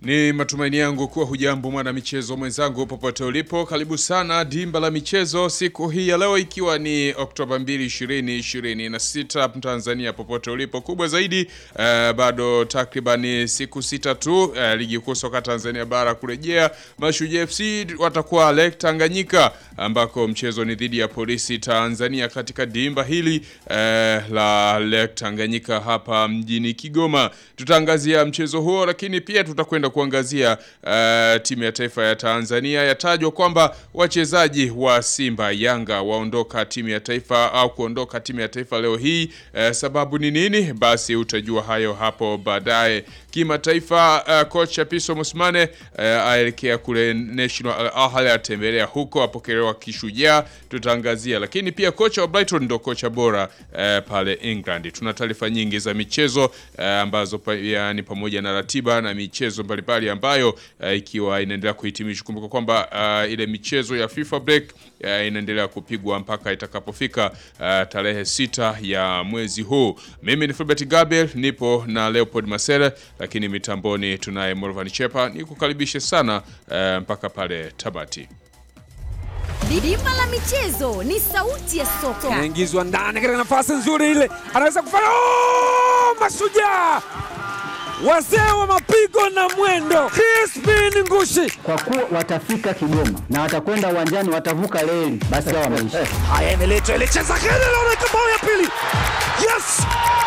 Ni matumaini yangu kuwa hujambo mwana michezo mwenzangu popote ulipo. Karibu sana dimba la michezo siku hii ya leo, ikiwa ni Oktoba 2, 2026 Tanzania, popote ulipo. Kubwa zaidi eh, bado takribani siku sita tu eh, ligi kuu soka Tanzania bara kurejea. Mashujaa FC watakuwa Lake Tanganyika, ambako mchezo ni dhidi ya Polisi Tanzania katika dimba hili eh, la Lake Tanganyika hapa mjini Kigoma. Tutaangazia mchezo huo, lakini pia tutakwenda kuangazia uh, timu ya taifa ya Tanzania. Yatajwa kwamba wachezaji wa Simba Yanga waondoka timu ya taifa au kuondoka timu ya taifa leo hii. Uh, sababu ni nini? Basi utajua hayo hapo baadaye. Kimataifa, uh, kocha Piso Musmane uh, aelekea kule National Al Ahly, atembelea huko, apokelewa kishujaa, tutaangazia. Lakini pia kocha wa Brighton ndo kocha bora uh, pale England. Tuna taarifa nyingi za michezo uh, ambazo pia ni pamoja na ratiba na michezo mbalimbali ambayo uh, ikiwa inaendelea kuhitimishwa. Kumbuka kwamba uh, ile michezo ya FIFA break uh, inaendelea kupigwa mpaka itakapofika uh, tarehe sita ya mwezi huu. Mimi ni Fulbert Gabriel, nipo na Leopold Masele, lakini mitamboni tunaye Morvan Chepa. Nikukaribishe sana uh, mpaka pale Tabati. Dimba la michezo ni sauti ya soka. Anaingizwa ndani katika nafasi nzuri ile, anaweza kufanya oh! Mashujaa wazee wa mapigo na mwendo, Crispin Ngushi. Kwa kuwa watafika Kigoma na watakwenda uwanjani, watavuka reli, basi hao wameisha. Haya, imeletwa ile cheza kile, naona bao ya pili. Yes,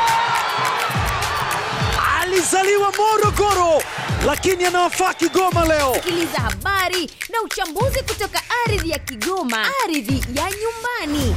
alizaliwa Morogoro lakini anawafaa Kigoma leo. Sikiliza habari na uchambuzi kutoka ardhi ya Kigoma, ardhi ya nyumbani.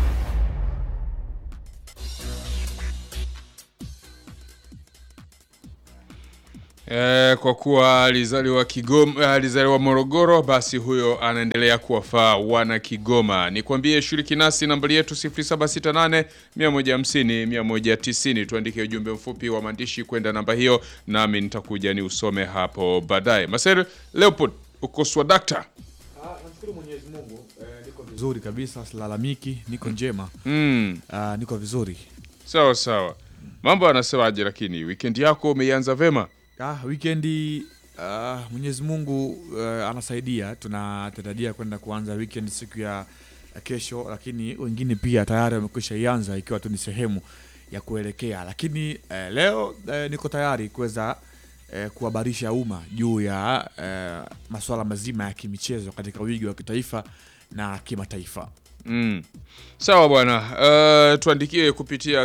E, kwa kuwa alizaliwa Kigoma, alizaliwa Morogoro, basi huyo anaendelea kuwafaa wana Kigoma. Nikwambie, shiriki nasi, nambari yetu 0768 150 190. Tuandike ujumbe mfupi wa maandishi kwenda namba hiyo, nami nitakuja ni usome hapo baadaye. Maser Leopold, uko swadakta? Namshukuru Mwenyezi Mungu eh, niko vizuri kabisa, silalamiki, niko njema Mm, ah, niko vizuri. sawa sawa. Mambo anasemaje? Lakini weekend yako umeianza vema? Ah, weekendi ah, Mwenyezi Mungu eh, anasaidia, tunatarajia kwenda kuanza weekend siku ya ya kesho, lakini wengine pia tayari wamekwisha ianza ikiwa tu ni sehemu ya kuelekea, lakini eh, leo eh, niko tayari kuweza eh, kuhabarisha umma juu ya eh, masuala mazima ya kimichezo katika wigi wa kitaifa na kimataifa. Mm. Sawa bwana. Uh, tuandikie kupitia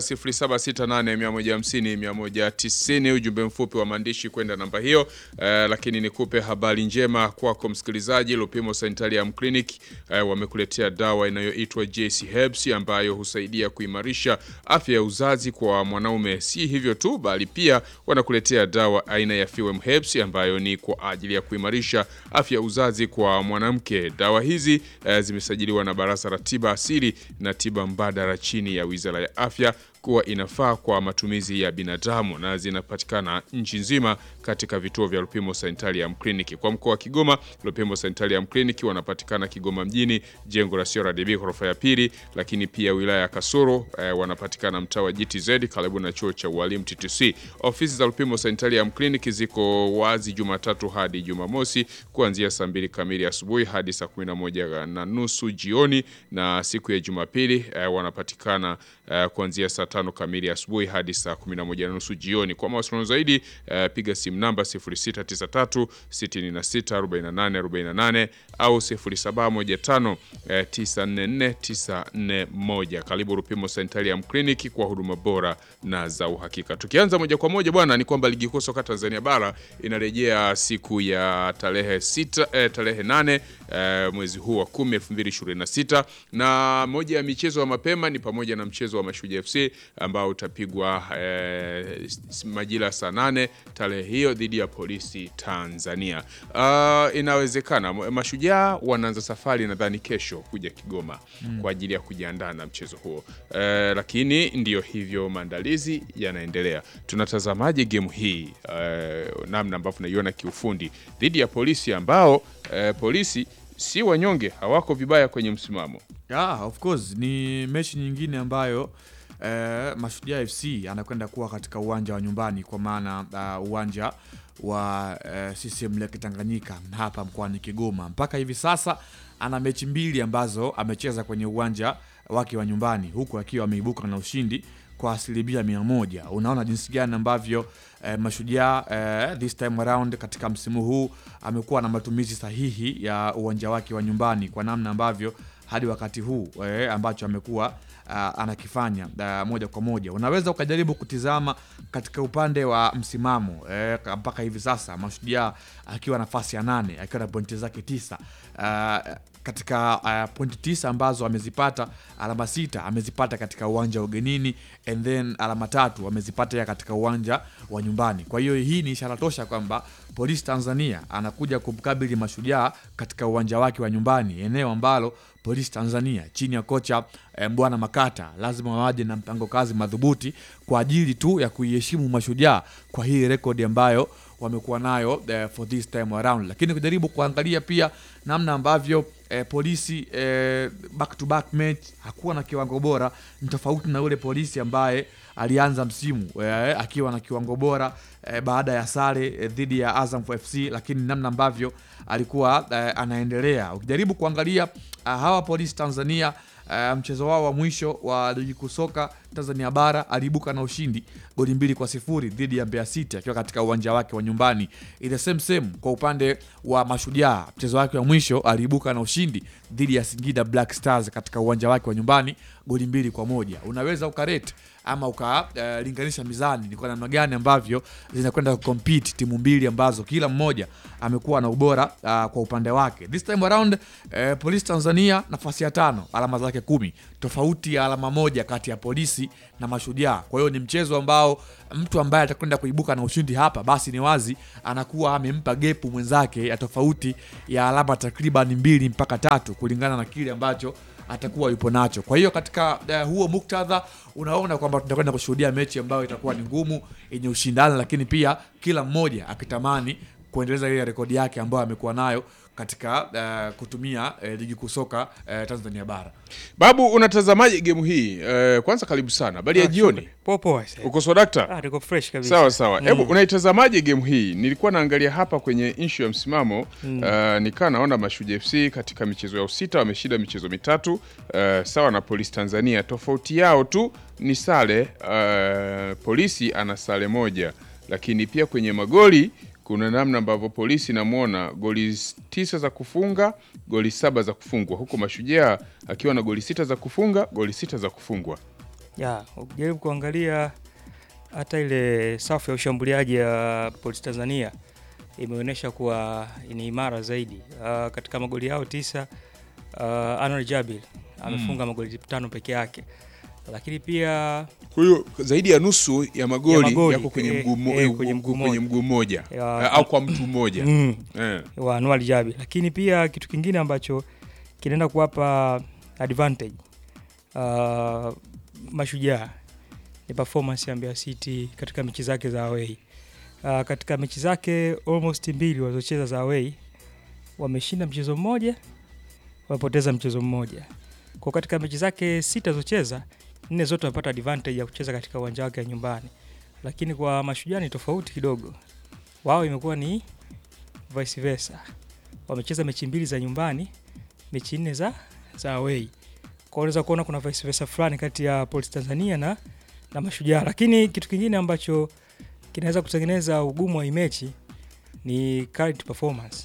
0768150190 ujumbe mfupi wa maandishi kwenda namba hiyo. Uh, lakini nikupe habari njema kwako msikilizaji. Lupimo Sanitarium Clinic uh, wamekuletea dawa inayoitwa JC Herbs ambayo husaidia kuimarisha afya ya uzazi kwa mwanaume. Si hivyo tu, bali pia wanakuletea dawa aina ya Fewem Herbs ambayo ni kwa ajili ya kuimarisha afya ya uzazi kwa mwanamke. Dawa hizi uh, zimesajiliwa na Baraza la Tiba Asili na Tiba Mbadala chini ya Wizara ya Afya kuwa inafaa kwa matumizi ya binadamu na zinapatikana nchi nzima katika vituo vya Lupimo Sanitarium Clinic. Kwa mkoa wa Kigoma, Lupimo Sanitarium Clinic wanapatikana Kigoma mjini, jengo la CRDB ghorofa ya pili, lakini pia wilaya ya Kasoro eh, wanapatikana mtaa wa GTZ karibu na chuo cha ualimu TTC. Ofisi za Lupimo Sanitarium Clinic ziko wazi Jumatatu hadi Jumamosi kuanzia saa mbili kamili asubuhi hadi saa kumi na moja na nusu jioni, na siku ya Jumapili eh, wanapatikana eh, kuanzia saa tano kamili asubuhi hadi saa 11 na nusu jioni. Kwa mawasiliano zaidi uh, piga simu namba 0693 66 48 48 au 0715 eh, 944 941. Karibu Rupimo Sanitarium Clinic kwa huduma bora na za uhakika. Tukianza moja kwa moja bwana, ni kwamba ligi kuu soka Tanzania bara inarejea siku ya tarehe sita, eh, tarehe 8 eh, mwezi huu wa 10 2026, na moja ya michezo ya mapema ni pamoja na mchezo wa Mashujaa FC ambao utapigwa eh, majira saa nane tarehe hiyo dhidi ya Polisi Tanzania. Uh, inawezekana Mashujaa wanaanza safari nadhani kesho kuja Kigoma kwa ajili ya kujiandaa na mchezo huo eh, lakini ndiyo hivyo, maandalizi yanaendelea. Tunatazamaje game hii eh, namna ambavyo naiona kiufundi dhidi ya Polisi ambao eh, Polisi si wanyonge, hawako vibaya kwenye msimamo. Yeah, of course ni mechi nyingine ambayo eh, Mashujaa FC anakwenda kuwa katika uwanja wa nyumbani kwa maana uh, uwanja wa eh, CCM Lake Tanganyika hapa mkoani Kigoma. Mpaka hivi sasa ana mechi mbili ambazo amecheza kwenye uwanja wake wa nyumbani huku akiwa ameibuka na ushindi kwa asilimia mia moja. Unaona jinsi gani ambavyo eh, Mashujaa eh, this time around katika msimu huu amekuwa na matumizi sahihi ya uwanja wake wa nyumbani kwa namna ambavyo hadi wakati huu eh, ambacho amekuwa uh, anakifanya uh, moja kwa moja. Unaweza ukajaribu kutizama katika upande wa msimamo eh, mpaka hivi sasa Mashujaa akiwa nafasi ya nane akiwa na pointi zake tisa uh, katika uh, pointi tisa ambazo amezipata, alama sita amezipata katika uwanja wa ugenini and then alama tatu amezipata ya katika uwanja wa nyumbani. Kwa hiyo hii ni ishara tosha kwamba Polisi Tanzania anakuja kumkabili Mashujaa katika uwanja wake wa nyumbani, eneo ambalo Polisi Tanzania chini ya kocha eh, Mbwana Makata lazima waje na mpango kazi madhubuti kwa ajili tu ya kuiheshimu Mashujaa kwa hii rekodi ambayo wamekuwa nayo eh, for this time around, lakini kujaribu kuangalia pia namna ambavyo eh, polisi eh, back to back match hakuwa na kiwango bora, ni tofauti na yule polisi ambaye alianza msimu eh, akiwa na kiwango bora eh, baada ya sare eh, dhidi ya Azam FC, lakini namna ambavyo alikuwa eh, anaendelea ukijaribu kuangalia ah, hawa polisi Tanzania Uh, mchezo wao wa mwisho wa ligi kuu soka Tanzania bara aliibuka na ushindi goli mbili kwa sifuri dhidi ya Mbeya City akiwa katika uwanja wake wa nyumbani. Ile same same kwa upande wa Mashujaa, mchezo wake wa mwisho aliibuka na ushindi dhidi ya Singida Black Stars katika uwanja wake wa nyumbani goli mbili kwa moja. Unaweza ukarate ama ukalinganisha uh, mizani ni kwa namna gani ambavyo zinakwenda kucompete timu mbili ambazo kila mmoja amekuwa na ubora uh, kwa upande wake. This time around uh, Polisi Tanzania nafasi ya tano, alama zake kumi, tofauti ya alama moja kati ya Polisi na Mashujaa. Kwa hiyo ni mchezo ambao mtu ambaye atakwenda kuibuka na ushindi hapa, basi ni wazi anakuwa amempa gepu mwenzake ya tofauti ya alama takriban mbili mpaka tatu kulingana na kile ambacho atakuwa yupo nacho. Kwa hiyo katika uh, huo muktadha unaona kwamba tutakwenda kushuhudia mechi ambayo itakuwa ni ngumu, yenye ushindani, lakini pia kila mmoja akitamani kuendeleza ile rekodi yake ambayo amekuwa nayo katika uh, kutumia uh, ligi kuu soka uh, Tanzania bara. Babu, unatazamaje gemu hii? Uh, kwanza karibu sana, habari ya jioni. Poa poa. sasa. Uko swadakta? Ah, tuko fresh kabisa. Sawa sawa, Mm. hebu unaitazamaje gemu hii? Nilikuwa naangalia hapa kwenye inshu ya msimamo mm. uh, nikaa naona Mashujaa FC katika michezo yao sita wameshinda michezo mitatu uh, sawa na Polisi Tanzania. Tofauti yao tu ni sare uh, Polisi ana sare moja, lakini pia kwenye magoli kuna namna ambavyo Polisi namwona goli tisa za kufunga, goli saba za kufungwa, huku Mashujaa akiwa na goli sita za kufunga, goli sita za kufungwa. Ya, ukijaribu kuangalia hata ile safu ya ushambuliaji ya Polisi Tanzania imeonyesha kuwa ni imara zaidi. Uh, katika magoli yao tisa uh, Anwar Jabil amefunga magoli tano peke yake, lakini pia Kwa hiyo zaidi ya nusu ya magoli, Ya magoli, yako kwenye eh, mguu mmo- eh, kwenye mguu kwenye mguu mmoja Ya- Eh, au kwa mtu mmoja mm, eh. wa Anwar Jabil, lakini pia kitu kingine ambacho kinaenda kuwapa advantage uh, Mashujaa ni performance ya Mbeya City katika mechi zake za away. Uh, katika mechi zake almost mbili walizocheza za away wameshinda mchezo mmoja, wamepoteza mchezo mmoja. Kwa katika mechi zake sita zocheza, nne zote wamepata advantage ya kucheza katika uwanja wake wa nyumbani, lakini kwa Mashujaa ni tofauti kidogo. Wao imekuwa ni vice versa, wamecheza mechi mbili za nyumbani, mechi nne za za away. Kwa unaweza kuona kuna vice versa fulani kati ya Polisi Tanzania na na Mashujaa, lakini kitu kingine ambacho kinaweza kutengeneza ugumu wa hii mechi ni current performance.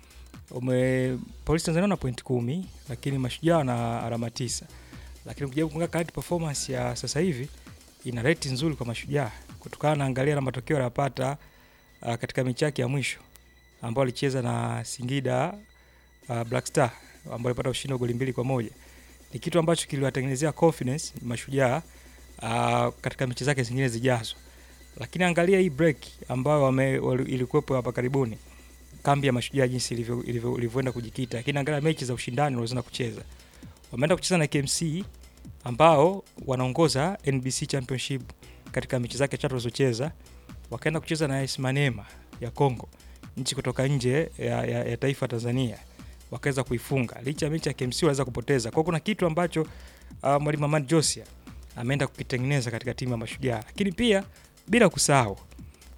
Ume Polisi Tanzania na point kumi, lakini Mashujaa na alama tisa, lakini ukijaribu kuangalia current performance ya sasa hivi ina rate nzuri kwa Mashujaa kutokana na angalia na matokeo aliyopata uh, katika mechi yake ya mwisho ambao alicheza na Singida uh, Black Star ambao alipata ushindi wa goli mbili kwa moja. Ni kitu ambacho kiliwatengenezea confidence Mashujaa uh, katika mechi zake zingine zijazo. Lakini angalia hii break ambayo wame, wali- ilikuwepo hapa karibuni, kambi ya Mashujaa jinsi ilivyo- ilivyo- ilivyoenda kujikita, lakini angalia mechi za ushindani walizoenda kucheza. Wameenda kucheza na KMC ambao wanaongoza NBC Championship katika mechi zake tatu walizocheza, wakaenda kucheza na AS Maniema ya Congo, nchi kutoka nje ya, ya, ya taifa Tanzania, wakaweza kuifunga licha ya mechi ya KMC waweza kupoteza. Kwa hiyo kuna kitu ambacho uh, mwalimu Ahmad Josia ameenda kukitengeneza katika timu ya Mashujaa, lakini pia bila kusahau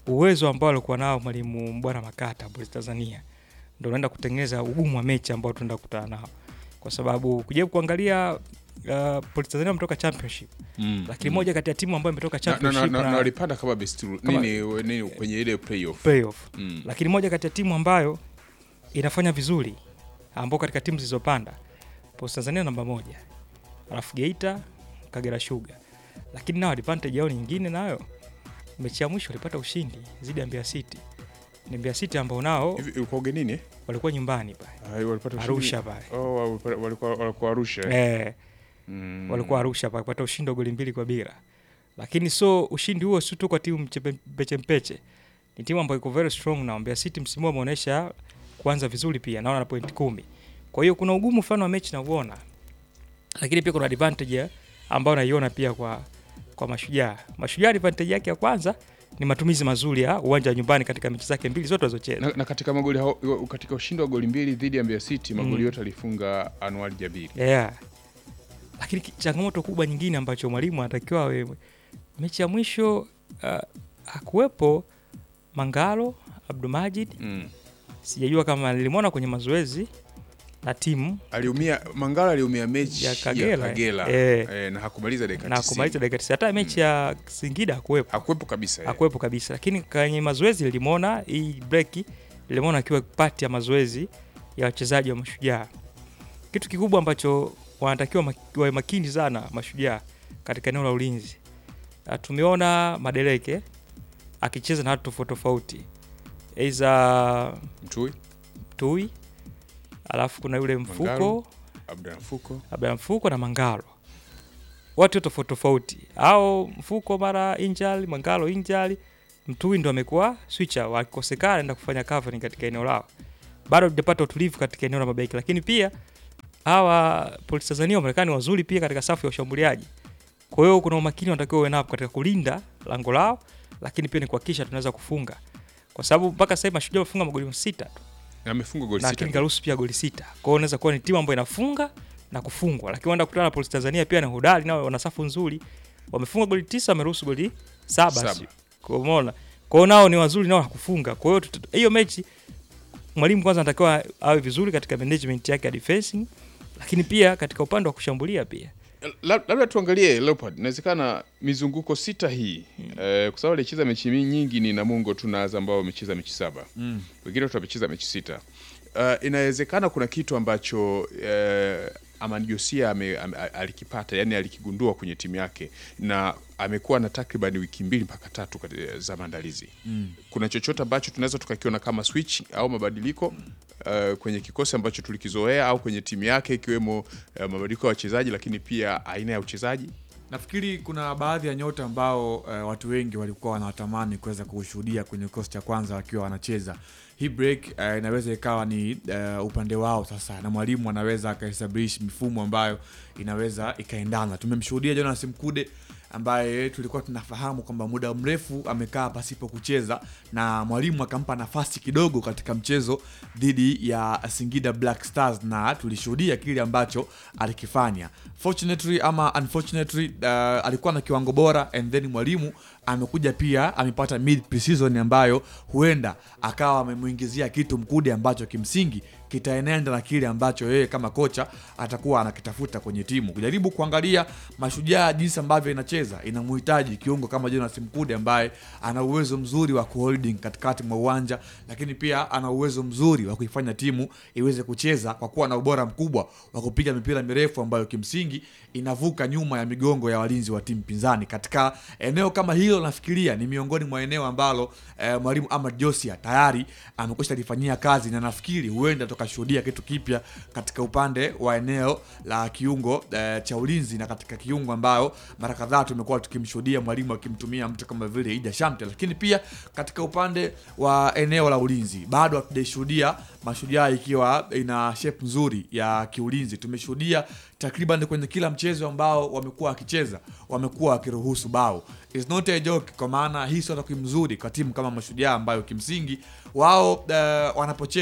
uwezo ambao alikuwa nao mwalimu Mbwana Makata Police Tanzania ndio unaenda kutengeneza ugumu wa mechi ambao tunaenda kukutana nao, kwa sababu kujaribu kuangalia uh, Police Tanzania wametoka championship Mm. lakini moja kati ya timu ambayo imetoka Na- na- na- championship na- na, na walipanda kama best Kama- nini, nini kwenye ile playoff playoff Mm. lakini moja kati ya timu ambayo inafanya vizuri ambao katika timu zilizopanda Police Tanzania namba moja, alafu Geita, Kagera Sugar, lakini nao advantage yao nyingine nayo, mechi ya mwisho walipata ushindi dhidi ya Mbeya City. Ni Mbeya City ambao nao Hivi ulikuwa ugenini eh? walikuwa nyumbani pale Ah, walipata ushindi? Arusha pale Oh, walikuwa- walikuwa walikuwa Arusha. eh? eh, Mm. walikuwa Arusha pale kupata ushindi wa goli mbili kwa bila, lakini so ushindi huo si tu kwa timu mchepe- mpeche mpeche, ni timu ambayo iko very strong na Mbeya City msimu huu ameonyesha kuanza vizuri pia, naona na point kumi. Kwa hiyo kuna ugumu fulani wa mechi nauona, lakini pia kuna advantage ya- ambayo naiona pia kwa kwa Mashujaa. Mashujaa advantage yake ya kwanza ni matumizi mazuri ya uwanja wa nyumbani katika mechi zake mbili zote walizocheza. na, na katika magoli hao, katika ushindi wa goli mbili dhidi ya Mbeya City magoli Mm. yote alifunga Anwar Jabiri. yeah. Lakini ki- changamoto kubwa nyingine ambacho mwalimu anatakiwa awe mechi ya mwisho uh, hakuwepo Mangalo Abdulmajid, Mm. sijajua kama nilimwona kwenye mazoezi na timu Aliumia Mangala aliumia mechi Ya ya Kagera, Kagera, eh. eh, na hakumaliza dakika na 90. kumaliza dakika 90. Hata mechi ya Singida hakuwepo hakuwepo kabisa. eh. hakuwepo kabisa, lakini kwenye mazoezi nilimwona hii break, nilimwona akiwa pati ya mazoezi ya wachezaji wa Mashujaa. Kitu kikubwa ambacho wanatakiwa mak- wawe makini sana Mashujaa katika eneo la ulinzi. Ah, Tumeona Madeleke akicheza na watu tofauti tofauti, aidha Mtui, Tui, alafu kuna yule Mfuko Mangalo. Abdul Mfuko. labda Mfuko na Mangalo, watu tofauti tofauti, au Mfuko mara injali, Mangalo injali, Mtui ndo amekuwa switcher, wakikosekana enda kufanya covering katika eneo lao. Bado hujapata utulivu katika eneo la mabeki, lakini pia hawa Police Tanzania Wamarekani wazuri pia katika safu ya ushambuliaji. Kwa hiyo kuna umakini wanatakiwa uwe nao katika kulinda lango lao, lakini pia ni kuhakikisha tunaweza kufunga, kwa sababu mpaka sasa hivi Mashujaa wamefunga magoli sita tu Na amefunga goli na sita. King Karusi pia goli sita. Kwa hiyo unaweza kuwa ni timu ambayo inafunga na kufungwa, lakini wanaenda kukutana na Police Tanzania pia na hodari, nao wana safu nzuri, wamefunga goli tisa, wameruhusu goli saba, Saba. sio? Kwa hiyo umeona, kwa hiyo nao ni wazuri nao hakufunga. Kwa hiyo tut- hiyo mechi mwalimu kwanza anatakiwa awe vizuri katika management yake ya defensing, lakini pia katika upande wa kushambulia pia Lab- labda tuangalie Leopard, inawezekana mizunguko sita hii eh, kwa sababu alicheza mechi mi- nyingi ni Namungo tu na Azam ambao wamecheza mechi saba Mm. wengine watu wamecheza mechi sita. Uh, inawezekana kuna kitu ambacho uh, Amani Josia ame, ame, alikipata yani alikigundua kwenye timu yake na amekuwa na takriban wiki mbili mpaka tatu kati- za maandalizi mm. Kuna chochote ambacho tunaweza tukakiona kama switch au mabadiliko uh, kwenye kikosi ambacho tulikizoea au kwenye timu yake ikiwemo uh, mabadiliko ya wachezaji, lakini pia aina ya uchezaji Nafikiri kuna baadhi ya nyota ambao eh, watu wengi walikuwa wanatamani kuweza kushuhudia kwenye kikosi cha kwanza wakiwa wanacheza. Hii break eh, inaweza ikawa ni eh, upande wao sasa, na mwalimu anaweza akaestablish mifumo ambayo inaweza ikaendana. Tumemshuhudia Jonas Mkude ambaye tulikuwa tunafahamu kwamba muda mrefu amekaa pasipo kucheza na mwalimu akampa nafasi kidogo katika mchezo dhidi ya Singida Black Stars na tulishuhudia kile ambacho alikifanya. Fortunately ama unfortunately, uh, alikuwa na kiwango bora and then mwalimu amekuja pia amepata mid preseason ambayo huenda akawa amemuingizia kitu Mkude ambacho kimsingi kitaenenda na kile ambacho yeye kama kocha atakuwa anakitafuta kwenye timu. Kujaribu kuangalia Mashujaa jinsi ambavyo inacheza, inamhitaji kiungo kama Jonas Mkude ambaye ana uwezo mzuri wa kuholding katikati mwa uwanja, lakini pia ana uwezo mzuri wa kuifanya timu iweze kucheza kwa kuwa na ubora mkubwa wa kupiga mipira mirefu ambayo kimsingi inavuka nyuma ya migongo ya walinzi wa timu pinzani. Katika eneo kama hilo, nafikiria ni miongoni mwa eneo ambalo eh, mwalimu Ahmad Josia tayari amekwisha lifanyia kazi na nafikiri huenda tukashuhudia kitu kipya katika upande wa eneo la kiungo eh, cha ulinzi na katika kiungo ambayo mara kadhaa tumekuwa tukimshuhudia mwalimu akimtumia mtu kama vile Ida Shamte, lakini pia katika upande wa eneo la ulinzi bado hatujaishuhudia Mashujaa ikiwa ina shape nzuri ya kiulinzi. Tumeshuhudia takriban kwenye kila mchezo ambao wamekuwa wakicheza wamekuwa wakiruhusu bao. It's not a joke, kwa maana hii sio takwimu nzuri kwa timu kama Mashujaa ambayo kimsingi wao uh, wanapocheza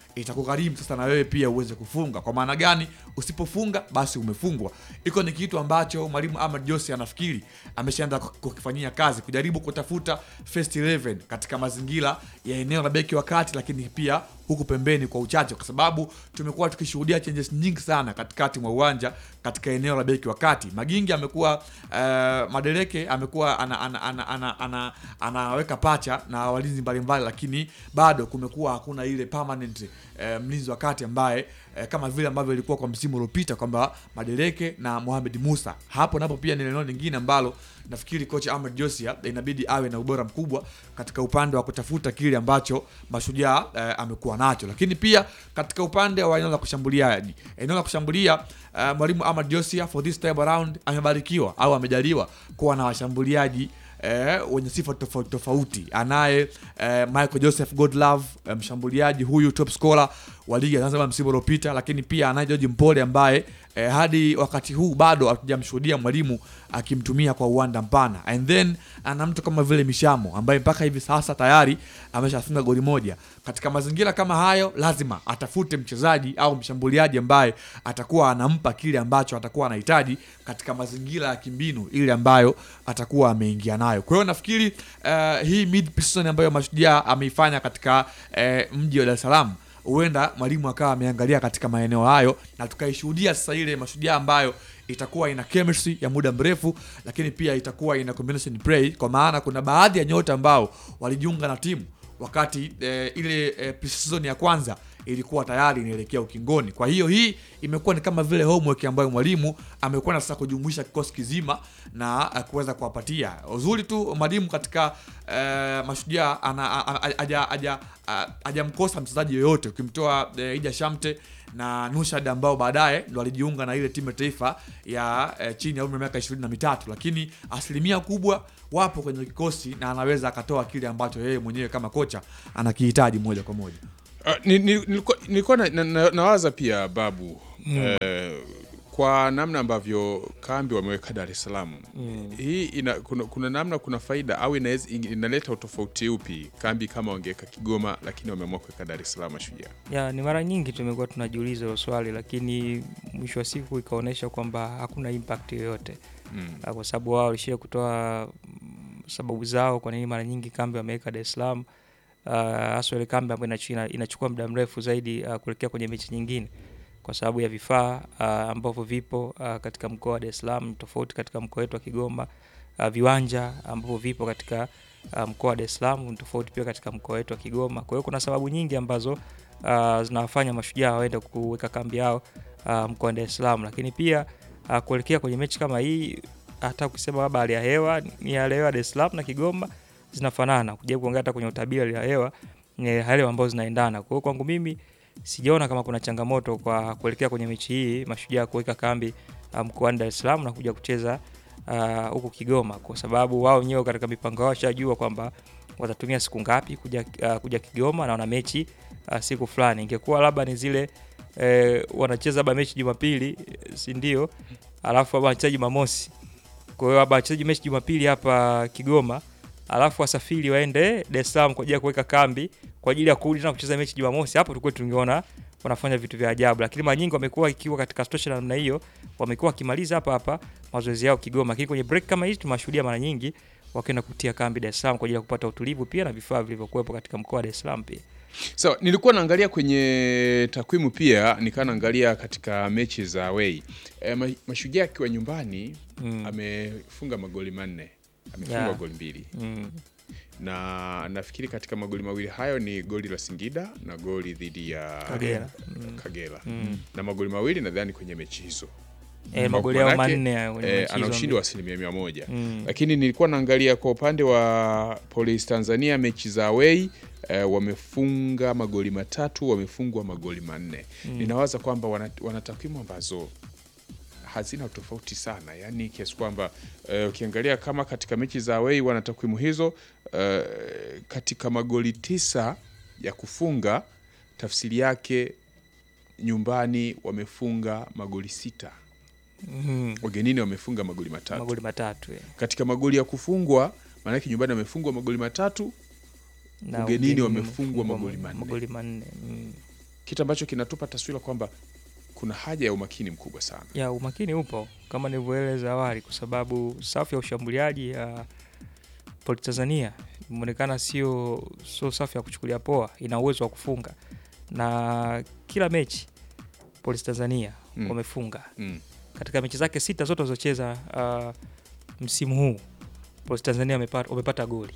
itakugharimu sasa na wewe pia uweze kufunga. Kwa maana gani? Usipofunga basi umefungwa. Iko ni kitu ambacho mwalimu Ahmad Jose anafikiri ameshaanza kukifanyia kazi, kujaribu kutafuta first 11 katika mazingira ya eneo la beki wa kati, lakini pia huku pembeni kwa uchache, kwa sababu tumekuwa tukishuhudia changes nyingi sana katikati mwa uwanja katika eneo la beki wa kati. Magingi amekuwa uh, Madeleke amekuwa ana, ana, ana, ana, ana, anaweka pacha na walinzi mbalimbali, lakini bado kumekuwa hakuna ile permanent uh, mlinzi wa kati ambaye uh, kama vile ambavyo ilikuwa kwa msimu uliopita kwamba Madeleke na Mohamed Musa. Hapo napo pia ni eneo lingine ambalo nafikiri kocha Ahmed Josia inabidi awe na ubora mkubwa katika upande wa kutafuta kile ambacho Mashujaa eh, amekuwa nacho, lakini pia katika upande wa eneo la kushambuliaji, eneo la kushambulia eh, mwalimu Ahmed Josia for this time around amebarikiwa au amejaliwa kuwa na washambuliaji eh, wenye sifa tofauti tofauti. Anaye eh, Michael Joseph Godlove eh, mshambuliaji huyu top scorer wa ligi ya Zanzibar msimu uliopita, lakini pia anaye George Mpole ambaye eh, hadi wakati huu bado hatujamshuhudia mwalimu akimtumia kwa uwanda mpana, and then ana mtu kama vile Mishamo ambaye mpaka hivi sasa tayari ameshafunga goli moja. Katika mazingira kama hayo, lazima atafute mchezaji au mshambuliaji ambaye atakuwa anampa kile ambacho atakuwa anahitaji katika mazingira ya kimbinu ile ambayo atakuwa ameingia nayo. Kwa hiyo nafikiri uh, hii mid season ambayo Mashujaa ameifanya katika uh, mji wa Dar es Salaam huenda mwalimu akawa ameangalia katika maeneo hayo na tukaishuhudia sasa ile Mashujaa ambayo itakuwa ina chemistry ya muda mrefu, lakini pia itakuwa ina combination play, kwa maana kuna baadhi ya nyota ambao walijiunga na timu wakati eh, ile eh, pre-season ya kwanza ilikuwa tayari inaelekea ukingoni. Kwa hiyo hii imekuwa ni kama vile homework ambayo mwalimu amekuwa na sasa kujumuisha kikosi kizima na uh, kuweza kuwapatia uzuri tu mwalimu katika uh, Mashujaa hajamkosa mchezaji yoyote ukimtoa uh, Ija Shamte na Nushad ambao baadaye ndo alijiunga na ile timu ya taifa ya eh, chini ya umri wa miaka ishirini na mitatu, lakini asilimia kubwa wapo kwenye kikosi na anaweza akatoa kile ambacho yeye mwenyewe kama kocha anakihitaji moja kwa moja. Uh, ni- ni- nilikuwa nilikuwa na, na, na, nawaza pia babu eh, kwa namna ambavyo kambi wameweka Dar es Salaam hii ina, kuna, kuna namna kuna faida au inaweza inaleta utofauti upi kambi kama wangeweka Kigoma lakini wameamua kuweka Dar es Salaam Mashujaa? ya ni mara nyingi tumekuwa tunajiuliza hilo swali, lakini mwisho wa siku ikaonyesha kwamba hakuna impact yoyote Mm. Ah, kwa sababu wao walishia kutoa mm, sababu zao kwa nini mara nyingi kambi wameweka Dar es Salaam, Ah, hasa ile kambi ambayo inachu- ina- inachukua muda mrefu zaidi ah, kuelekea kwenye mechi nyingine kwa sababu ya vifaa ah, ambavyo vipo ah, katika mkoa wa Dar es Salaam tofauti katika mkoa wetu wa Kigoma. Ah, viwanja ambavyo vipo katika ah, mkoa wa Dar es Salaam ni tofauti pia katika mkoa wetu wa Kigoma. Kwa hiyo kuna sababu nyingi ambazo ah, zinawafanya mashujaa waende kuweka kambi yao ah, mkoa wa Dar es Salaam, lakini pia ah, kuelekea kwenye mechi kama hii, hata ukisema labda hali ya hewa ni hali ya hewa Dar es Salaam na Kigoma zinafanana, kujaribu kuangalia hata kwenye utabiri wa hali ya hewa ni hali ya hewa ambazo zinaendana. Kwa hiyo kwangu mimi sijaona kama kuna changamoto kwa kuelekea kwenye mechi hii mashujaa kuweka kambi ah, mkoani Dar es Salaam na kuja kucheza ah, huku Kigoma, kwa sababu wao wenyewe katika mipango yao washajua kwamba watatumia siku ngapi kuja, ah, kuja Kigoma na wana mechi ah, siku fulani. Ingekuwa labda ni zile eh, wanacheza labda mechi Jumapili, eh, si ndio? Alafu labda wanacheza Jumamosi, kwa hiyo labda wachezaji mechi Jumapili hapa Kigoma, alafu wasafiri waende Dar es Salaam kwa ajili ya kuweka kambi kwa ajili ya kurudi na kucheza mechi Jumamosi. Hapo tulikuwa tungeona wanafanya vitu vya ajabu, lakini mara nyingi wamekuwa ikiwa katika situation ya namna hiyo, wamekuwa wakimaliza hapa hapa mazoezi yao Kigoma, lakini kwenye break kama hizi tumewashuhudia mara nyingi wakienda kutia kambi Dar es Salaam kwa ajili ya kupata utulivu pia na vifaa vilivyokuwepo katika mkoa wa Dar es Salaam pia. Sawa, nilikuwa naangalia kwenye takwimu pia nikawa naangalia katika mechi za away. E, ma, Mashujaa akiwa nyumbani Mm. amefunga magoli manne, amefunga Yeah. goli mbili Mm. na nafikiri katika magoli mawili hayo ni goli la Singida na goli dhidi ya Kagera. Mm. Kagera. Mm. na magoli mawili nadhani kwenye mechi hizo Eh, magoli yao Manake, manne hayo kwenye eh, mechi ana hizo ushindi mbili. wa asilimia mia moja Mm. lakini nilikuwa naangalia kwa upande wa Police Tanzania mechi za away eh, wamefunga magoli matatu wamefungwa magoli manne ninawaza kwamba wana, wana takwimu ambazo hazina tofauti sana yani kiasi kwamba eh, ukiangalia kama katika mechi za away wana takwimu hizo eh, katika magoli tisa ya kufunga tafsiri yake nyumbani wamefunga magoli sita Mm. ugenini wamefunga magoli matatu magoli matatu eh. katika magoli ya kufungwa maanake nyumbani wamefungwa magoli matatu Na Ugenini ugenini wamefungwa wamefungwa magoli manne. magoli manne mm. kitu ambacho kinatupa taswira kwamba kuna haja ya umakini mkubwa sana. ya umakini upo kama nilivyoeleza awali, kwa sababu safu ya ushambuliaji ya Polisi Tanzania imeonekana sio sio safu ya kuchukulia poa, ina uwezo wa kufunga na kila mechi Polisi Tanzania Mm. wamefunga Mm. katika mechi zake sita zote walizocheza uh, msimu huu Polisi Tanzania wamepata, wamepata goli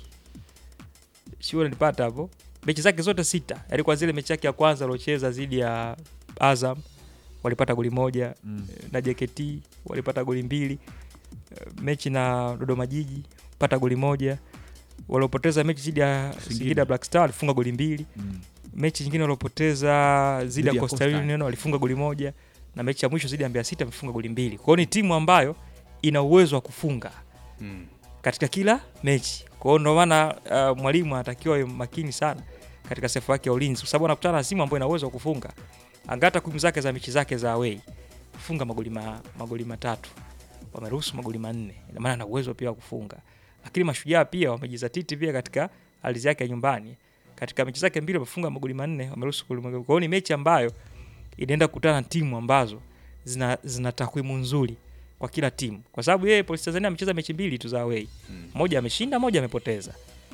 sio, nilipata hapo mechi zake zote sita, yaani kwa zile mechi yake ya kwanza aliocheza dhidi ya Azam walipata goli moja Mm. na JKT walipata goli mbili. Eh, Mechi na Dodoma Jiji pata goli moja. Waliopoteza mechi dhidi ya Singida. Singida Black Star walifunga goli mbili. Mm. Mechi nyingine waliopoteza dhidi Dhidi ya ya Coastal Coastal. Union walifunga goli moja, na mechi ya mwisho dhidi ya Mbeya City wamefunga goli mbili. Kwa hiyo ni timu ambayo ina uwezo wa kufunga Mm. katika kila mechi. Kwa hiyo ndio maana uh, mwalimu anatakiwa awe makini sana katika safu yake ya ulinzi, kwa sababu anakutana na timu ambayo ina uwezo wa kufunga. Angalia takwimu zake za mechi zake za away, kufunga magoli ma, magoli matatu, wameruhusu magoli manne, ina maana ana uwezo pia wa kufunga. Lakini mashujaa pia wamejizatiti pia katika ardhi yake ya nyumbani, katika mechi zake mbili wamefunga magoli manne, wameruhusu goli magoli. Kwa hiyo ni mechi ambayo inaenda kukutana na timu ambazo zina, zina takwimu nzuri kwa kila timu, kwa sababu yeye Polisi Tanzania amecheza mechi mbili tu za away moja ameshinda, moja amepoteza,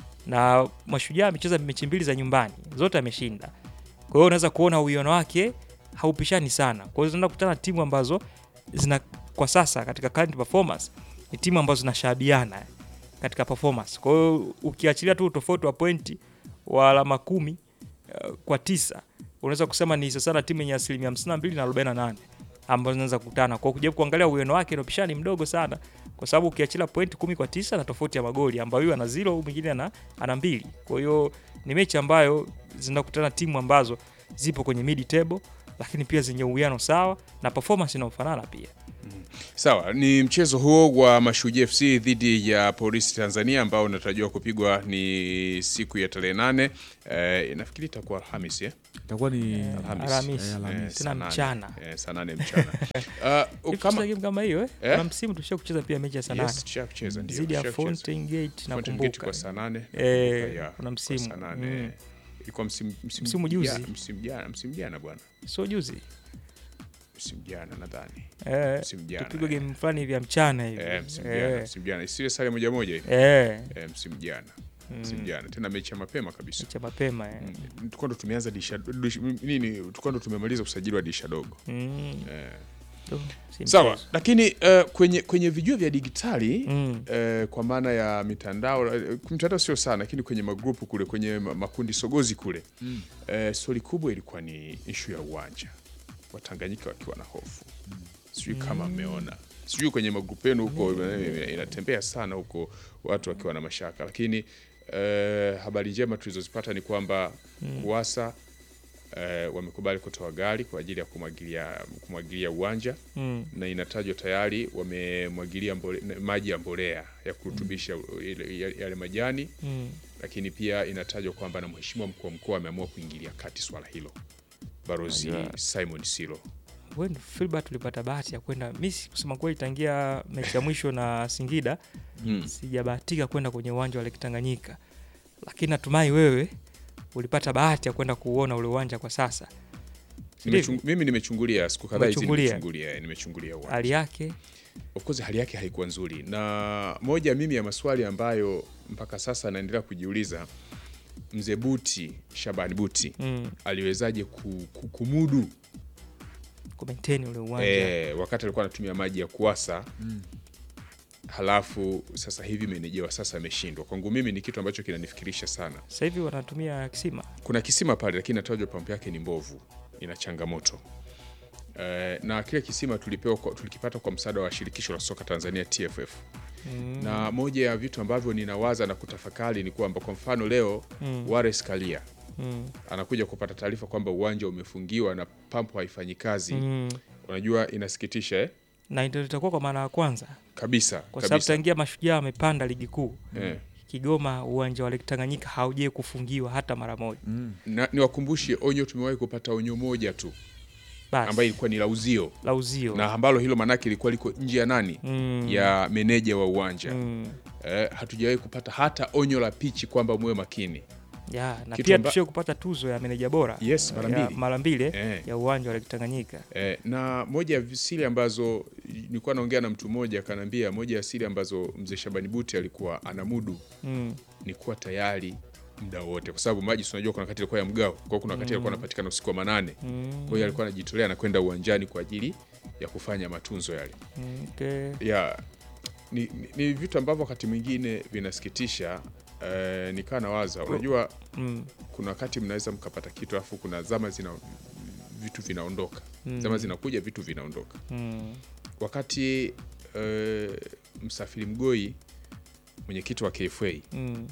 na Mashujaa amecheza mechi mbili za nyumbani, zote ameshinda. Kwa hiyo unaweza kuona uwiano wake haupishani sana. Kwa hiyo zinaenda kukutana na timu ambazo zina kwa sasa katika current performance ni timu ambazo zinashabiana katika performance. Kwa hiyo ukiachilia tu tofauti wa pointi wa alama kumi uh, kwa tisa unaweza kusema ni sasa na timu yenye asilimia 52 na 48 ambazo zinaweza kukutana. Kwa kujaribu kuangalia uwiano wake na upishani mdogo sana, kwa sababu ukiachilia pointi kumi kwa tisa na tofauti ya magoli ambayo huyu ana zero, huyu mwingine ana, ana mbili. Kwa hiyo ni mechi ambayo zinakutana timu ambazo zipo kwenye mid table, lakini pia zenye uwiano sawa na performance inayofanana pia. Sawa, ni mchezo huo wa Mashujaa FC dhidi ya Polisi Tanzania ambao unatarajiwa kupigwa ni siku ya tarehe nane. Eh, nafikiri itakuwa Alhamis eh? Itakuwa ni Alhamis. Alhamisi. Eh, Alhamisi. Eh, Tena saa nane. mchana. Eh, saa nane mchana. Uh, Hivi kama tucheza game kama hiyo eh? Eh? Kuna msimu tushia kucheza pia mechi ya saa nane yes, tushakucheza ndio. dhidi ya tushakucheza. Fountain Gate na Fountain Gate kumbuka kwa saa nane. Eh, nakumbuka, yeah, kuna kwa msimu. saa nane. Mm. Ilikuwa msimu msimu Msimu juzi. jana- msimu jana, msimu jana bwana. sio juzi Msimu jana nadhani. eh, Msimu jana. tupigwe eh. game fulani hivi ya mchana hivi Eh, msimu Eh, jana, msimu jana. Isiwe sare moja moja hivi. eh, Eh, msimu jana. Msimu jana. Tena mechi ya mapema kabisa. cha mapema eh. Mm, tulikuwa ndo tumeanza disha dish- nini tulikuwa ndo tumemaliza usajili wa disha dogo Mm, eh. tu, si sawa mchezo. lakini uh, kwenye kwenye vijua vya digitali Mm. eh, kwa maana ya mitandao eh, mitandao sio sana lakini kwenye magrupu kule kwenye ma- makundi sogozi kule mm. eh, stori kubwa ilikuwa ni ishu ya uwanja watanganyika wakiwa na hofu sijui kama mmeona sijui kwenye magrupu yenu huko eh, inatembea sana huko watu wakiwa na mashaka lakini eh, habari njema tulizozipata ni kwamba kuwasa eh, wamekubali kutoa gari kwa ajili ya kumwagilia kumwagilia uwanja Mm. na inatajwa tayari wamemwagilia mbole- maji ya mbolea ya kurutubisha ile- yale yale majani Mm. lakini pia inatajwa kwamba na mheshimiwa mkuu wa mkoa ameamua kuingilia kati swala hilo barozi Unajua- Simon Silo When Filbert tulipata bahati ya kwenda mi si- kusema kweli tangia mechi ya mwisho na Singida mm. sijabahatika kwenda kwenye uwanja wa Lake Tanganyika, lakini natumai wewe ulipata bahati ya kwenda kuuona ule uwanja kwa sasa. Nimechung, mimi nimechungulia siku kadhaa hizi Umechungulia? nimechungulia eh, nimechungulia uwanja. Hali yake Of course hali yake haikuwa nzuri, na moja mimi ya maswali ambayo mpaka sasa naendelea kujiuliza, mzee Buti Shabani Buti mm, aliwezaje ku, ku, kumudu kumaintain ule uwanja eh, wakati alikuwa anatumia maji ya kuasa halafu sasa hivi meneja wa sasa ameshindwa. Kwangu mimi ni kitu ambacho kinanifikirisha sana. sasa hivi wanatumia kisima Kuna kisima pale, lakini natajwa pampu yake ni mbovu, ina changamoto eh, na kile kisima tulipewa kwa, tulikipata kwa msaada wa shirikisho la soka Tanzania TFF mm, na moja ya vitu ambavyo ninawaza na kutafakari ni kwamba kwa mfano leo Mm. Wallace Karia mm, anakuja kupata taarifa kwamba uwanja umefungiwa na pampu haifanyi kazi. mm. Unajua inasikitisha eh? na ndio itakuwa kwa mara ya kwanza kabisa kwa sababu kabisa. tangia mashujaa amepanda ligi kuu Eh. Kigoma uwanja wa Lake Tanganyika haujai kufungiwa hata mara moja. Na niwakumbushe onyo, tumewahi kupata onyo moja tu ambayo Basi ilikuwa ni la uzio la uzio na ambalo hilo manake ilikuwa liko nje ya nani Mm. ya meneja wa uwanja mm. eh, hatujawahi kupata hata onyo la pichi kwamba muwe makini ya na Kitu pia amba- tushie kupata tuzo ya meneja bora Yes, mara ya mbili. mara mbili eh, Eh. ya uwanja wa Lake Tanganyika. Eh, na moja ya siri ambazo nilikuwa naongea na mtu mmoja akaniambia, moja ya siri ambazo mzee Shabani Buti alikuwa anamudu Mm. ni kuwa tayari muda wote, kwa sababu maji si unajua kuna wakati alikuwa ya mgao, kwa hiyo kuna wakati alikuwa anapatikana usiku wa manane. Mm. Kwa hiyo alikuwa anajitolea na kwenda uwanjani kwa ajili ya kufanya matunzo yale. Mm, okay. ya ni, ni, ni vitu ambavyo wakati mwingine vinasikitisha. Eh, nikaa nawaza, unajua Mm. kuna wakati mnaweza mkapata kitu alafu kuna zama zina vitu vinaondoka, Mm. zama zinakuja vitu vinaondoka. Mm. Wakati eh, Msafiri Mgoi mwenyekiti wa KFA Mm.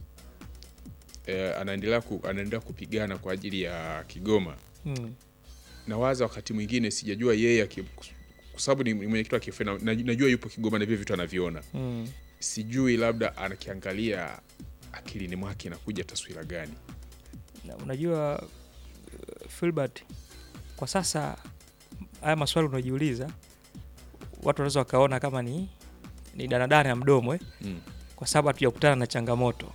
eh, anaendelea ku, anaendelea kupigana kwa ajili ya Kigoma, Mm. nawaza wakati mwingine sijajua yeye aki- kwa sababu ni ni mwenyekiti wa KFA na, na- najua yupo Kigoma na vile vitu anaviona Mm. sijui labda anakiangalia akilini mwake inakuja taswira gani Na unajua uh, Filbert, kwa sasa haya maswali unajiuliza watu wanaweza wakaona kama ni ni danadana ya mdomo eh? mm. kwa sababu hatujakutana na changamoto,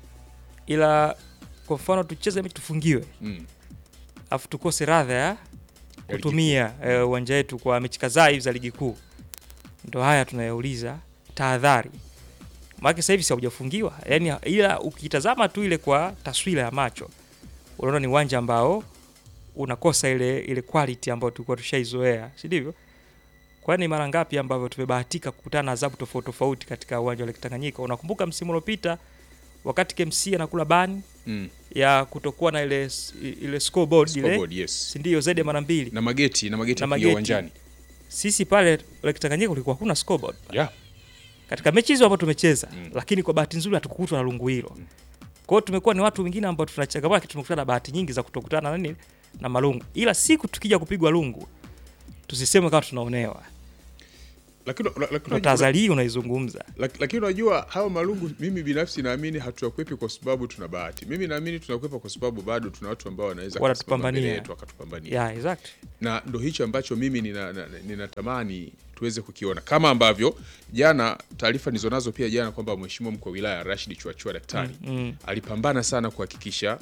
ila kwa mfano tucheze mechi tufungiwe, Mm. afu tukose radha ya kutumia eh, uwanja wetu kwa mechi kadhaa hivi za ligi kuu, ndo haya tunayouliza tahadhari. Maana sasa hivi si haujafungiwa, yani, ila ukitazama tu ile kwa taswira ya macho unaona ni uwanja ambao unakosa ile ile quality ambayo tulikuwa tushaizoea, si ndivyo? Kwani mara ngapi ambavyo tumebahatika kukutana na adhabu tofauti tofauti katika uwanja wa Lake Tanganyika? Unakumbuka msimu uliopita wakati KMC anakula bani Mm. ya kutokuwa na ile ile scoreboard ile, Scoreboard, yes. si ndio? Zaidi ya mara mbili na mageti na mageti Na ya kuingia mageti. uwanjani sisi pale Lake Tanganyika kulikuwa hakuna scoreboard yeah. katika mechi hizo ambazo tumecheza Mm. lakini kwa bahati nzuri hatukukutwa na lungu hilo. Kwa hiyo tumekuwa ni watu wengine ambao tunachangamana, lakini tumekutana na bahati nyingi za kutokutana na nini na malungu, ila siku tukija kupigwa lungu tusiseme kama tunaonewa. lakini la- lakini Ndo unajua- tahadhari hii unaizungumza. lak- lakini unajua hawa malungu mimi binafsi naamini hatukwepi kwa sababu tuna bahati mimi naamini tunakwepa kwa sababu bado tuna watu ambao wanaweza Wanatupambania. kusimama mbele yetu wakatupambania Yeah, exactly. na ndo hicho ambacho mimi ninatamani nina, ninatamani tuweze kukiona kama ambavyo jana taarifa nilizonazo pia jana kwamba mheshimiwa mkuu wa wilaya Rashid Chuachua daktari Mm, alipambana sana kuhakikisha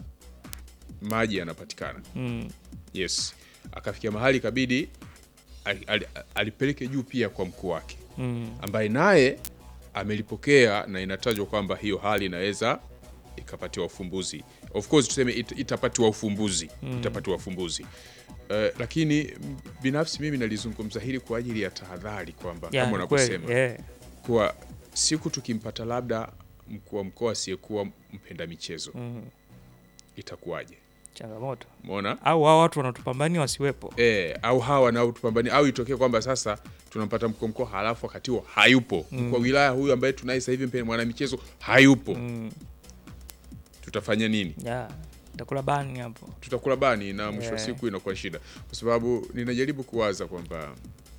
maji yanapatikana mm, yes akafikia mahali ikabidi ali- ali- alipeleke juu pia kwa mkuu wake mm, ambaye naye amelipokea na inatajwa kwamba hiyo hali inaweza ikapatiwa ufumbuzi of course tuseme it, itapatiwa ufumbuzi itapatiwa ufumbuzi Uh, lakini m- binafsi mimi nalizungumza hili kwa ajili ya tahadhari kwamba yeah, kama ni kweli, unavyosema yeah. kuwa siku tukimpata labda mkuu wa mkoa asiyekuwa mpenda michezo Mm, itakuwaje changamoto umeona au hao watu wanatupambania wasiwepo. e, au hawa nao tupambanie au itokee kwamba sasa tunampata mkuu wa mkoa halafu wakati huo hayupo mkuu wa wilaya huyu ambaye tunaye sasa hivi mpenda mwanamichezo hayupo Mm, tutafanya nini yeah. Takula bani hapo. tutakula bani na mwisho wa Yeah. siku inakuwa shida kwa sababu ninajaribu kuwaza kwamba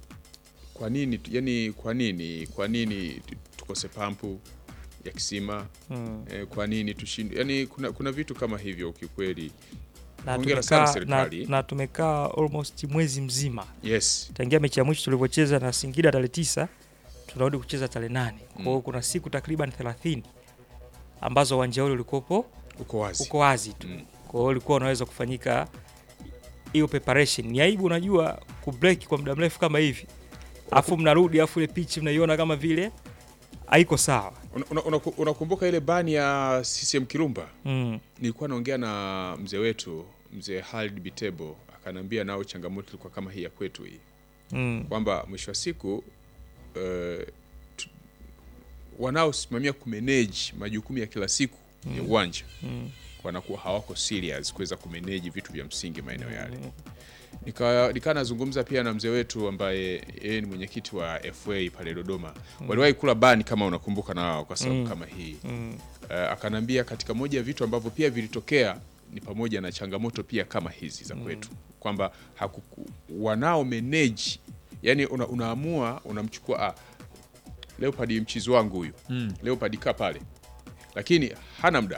kwa nini yani kwa nini kwa nini tu- tukose pampu ya kisima Mm. eh, kwa nini tushindwe yani kuna, kuna vitu kama hivyo kiukweli Na Hongera sana tumekaa na, serikali. na tumekaa almost mwezi mzima yes tangia mechi ya mwisho tulivyocheza na Singida tarehe tisa tunarudi kucheza tarehe nane kwa hiyo kuna siku takriban 30 ambazo uwanja ule ulikuwepo uko wazi uko wazi tu Mm. kwa hiyo ulikuwa unaweza kufanyika hiyo preparation ni aibu unajua kubreak kwa muda mrefu kama hivi afu mnarudi afu ile pitch mnaiona kama vile haiko sawa unakumbuka una, una unakumbuka ile bani ya CCM Kirumba mm. nilikuwa naongea na mzee wetu mzee Halid Bitebo akanambia nao changamoto ilikuwa kama hii ya kwetu hii Mm. kwamba mwisho wa siku eh, tu- wanaosimamia kumanage majukumu ya kila siku ya uwanja Mm. wanakuwa hawako serious kuweza kumanage vitu vya msingi maeneo yale. Nika nika nazungumza pia na mzee wetu ambaye yeye ni mwenyekiti wa FA pale Dodoma. Waliwahi kula bani kama unakumbuka na wao kwa sababu kama hii. Mm. Uh, akanambia katika moja ya vitu ambavyo pia vilitokea ni pamoja na changamoto pia kama hizi za kwetu kwamba hakuku- wanao manage yani una, unaamua unamchukua ah, Leopard mchizi wangu huyu Mm. Leopard kaa pale, lakini hana muda,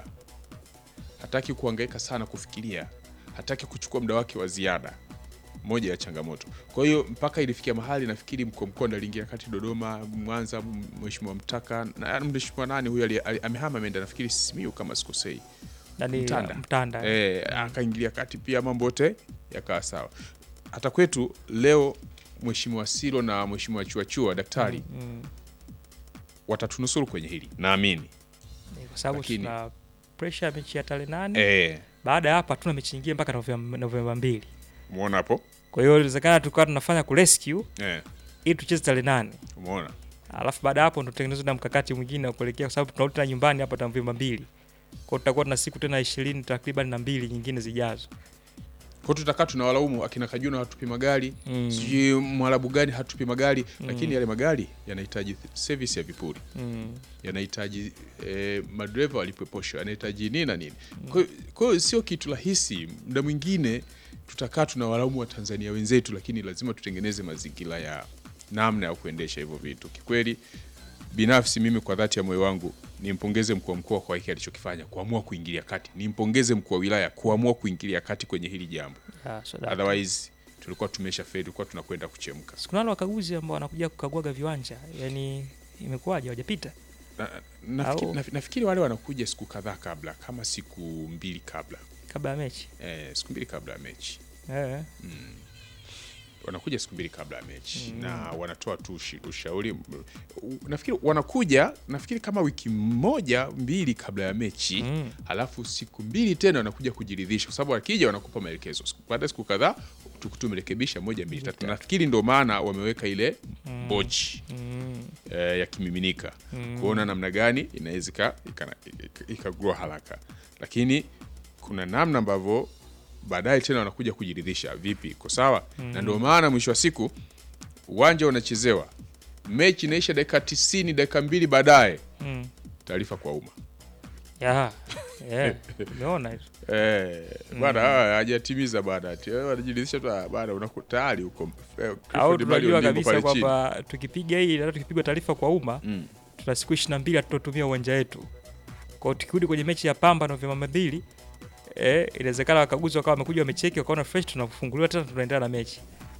hataki kuhangaika sana kufikiria, hataki kuchukua muda wake wa ziada. Moja ya changamoto. Kwa hiyo mpaka ilifikia mahali nafikiri mko mkondo aliingia kati Dodoma, Mwanza, m- mheshimiwa Mtaka na mheshimiwa nani huyu ali- ali- amehama ameenda nafikiri Simiyu kama sikosei, Nani, Mtanda. Mtanda. e, akaingilia kati pia mambo yote yakawa sawa. Hata kwetu leo Mheshimiwa Silo na Mheshimiwa Chuachua daktari Mm. watatunusuru kwenye hili naamini. Ni kwa sababu Lakini- tuna pressure ya mechi ya tarehe nane Eh, baada ya hapa hatuna mechi nyingine mpaka Novemba Novemba mbili umeona hapo kwa hiyo inawezekana tukawa tunafanya kurescue eh, ili tucheze tarehe nane umeona alafu baada ya hapo ndo tutengenezwe na mkakati mwingine wa kuelekea kwa sababu tunarudi tena nyumbani hapa Novemba mbili kwa hiyo tutakuwa tuna siku tena ishirini takriban na mbili nyingine zijazo kwa hiyo tutakaa tunawalaumu akina Kajuna hatupi magari Mm. sijui mwarabu gani hatupi magari lakini yale magari yanahitaji service ya vipuri mm. yanahitaji eh, madereva walipwe posho yanahitaji nini na nini Kwa hiyo- kwa hiyo sio kitu rahisi muda mwingine tutakaa tunawalaumu wa tanzania wenzetu lakini lazima tutengeneze mazingira ya namna ya kuendesha hivyo vitu kikweli binafsi mimi kwa dhati ya moyo wangu nimpongeze mkuu wa mkoa kwa hiki alichokifanya kuamua kuingilia kati nimpongeze mkuu wa wilaya kuamua kuingilia kati kwenye hili jambo yeah, so that- otherwise tulikuwa tumesha feli tulikuwa tunakwenda kuchemka Siku nalo wakaguzi ambao wanakuja kukaguaga viwanja yani imekuwaje hawajapita na, nafikiri, Au- nafi- nafikiri wale wanakuja siku kadhaa kabla kama siku mbili kabla kabla ya mechi eh, siku mbili kabla ya mechi eh. wanakuja siku mbili kabla ya mechi na wanatoa tu ushi- ushauri U- nafikiri wanakuja nafikiri kama wiki moja mbili kabla ya mechi Mm. halafu siku mbili tena wanakuja kujiridhisha kwa sababu wakija wanakupa maelekezo Siku- baada ya siku kadhaa tu- tumerekebisha moja mbili tatu nafikiri ndo maana wameweka ile bochi Mm. eh, ya kimiminika kuona namna gani inaweza ika- ika- ika- ikagua haraka lakini kuna namna ambavyo baadaye tena wanakuja kujiridhisha vipi iko sawa na ndio maana mwisho wa siku uwanja unachezewa mechi inaisha dakika tisini dakika mbili baadaye Mm. taarifa kwa umma Yeah. Yeah. Umeona hizo Eh, bwana hawa hajatimiza bwana ati eh, wanajiridhisha tu ah, bwana unaku tayari huko eh, au Clifford Mali tunajua Ondimbo kabisa pale chini. kwamba tukipiga hii hata tukipigwa taarifa kwa umma Mm. tuna siku ishirini na mbili hatutotumia uwanja wetu kwao tukirudi kwenye mechi ya pamba novemba mbili eh, inawezekana wakaguzi wakawa wamekuja wamecheki wakaona fresh tunafunguliwa tena tunaendelea na mechi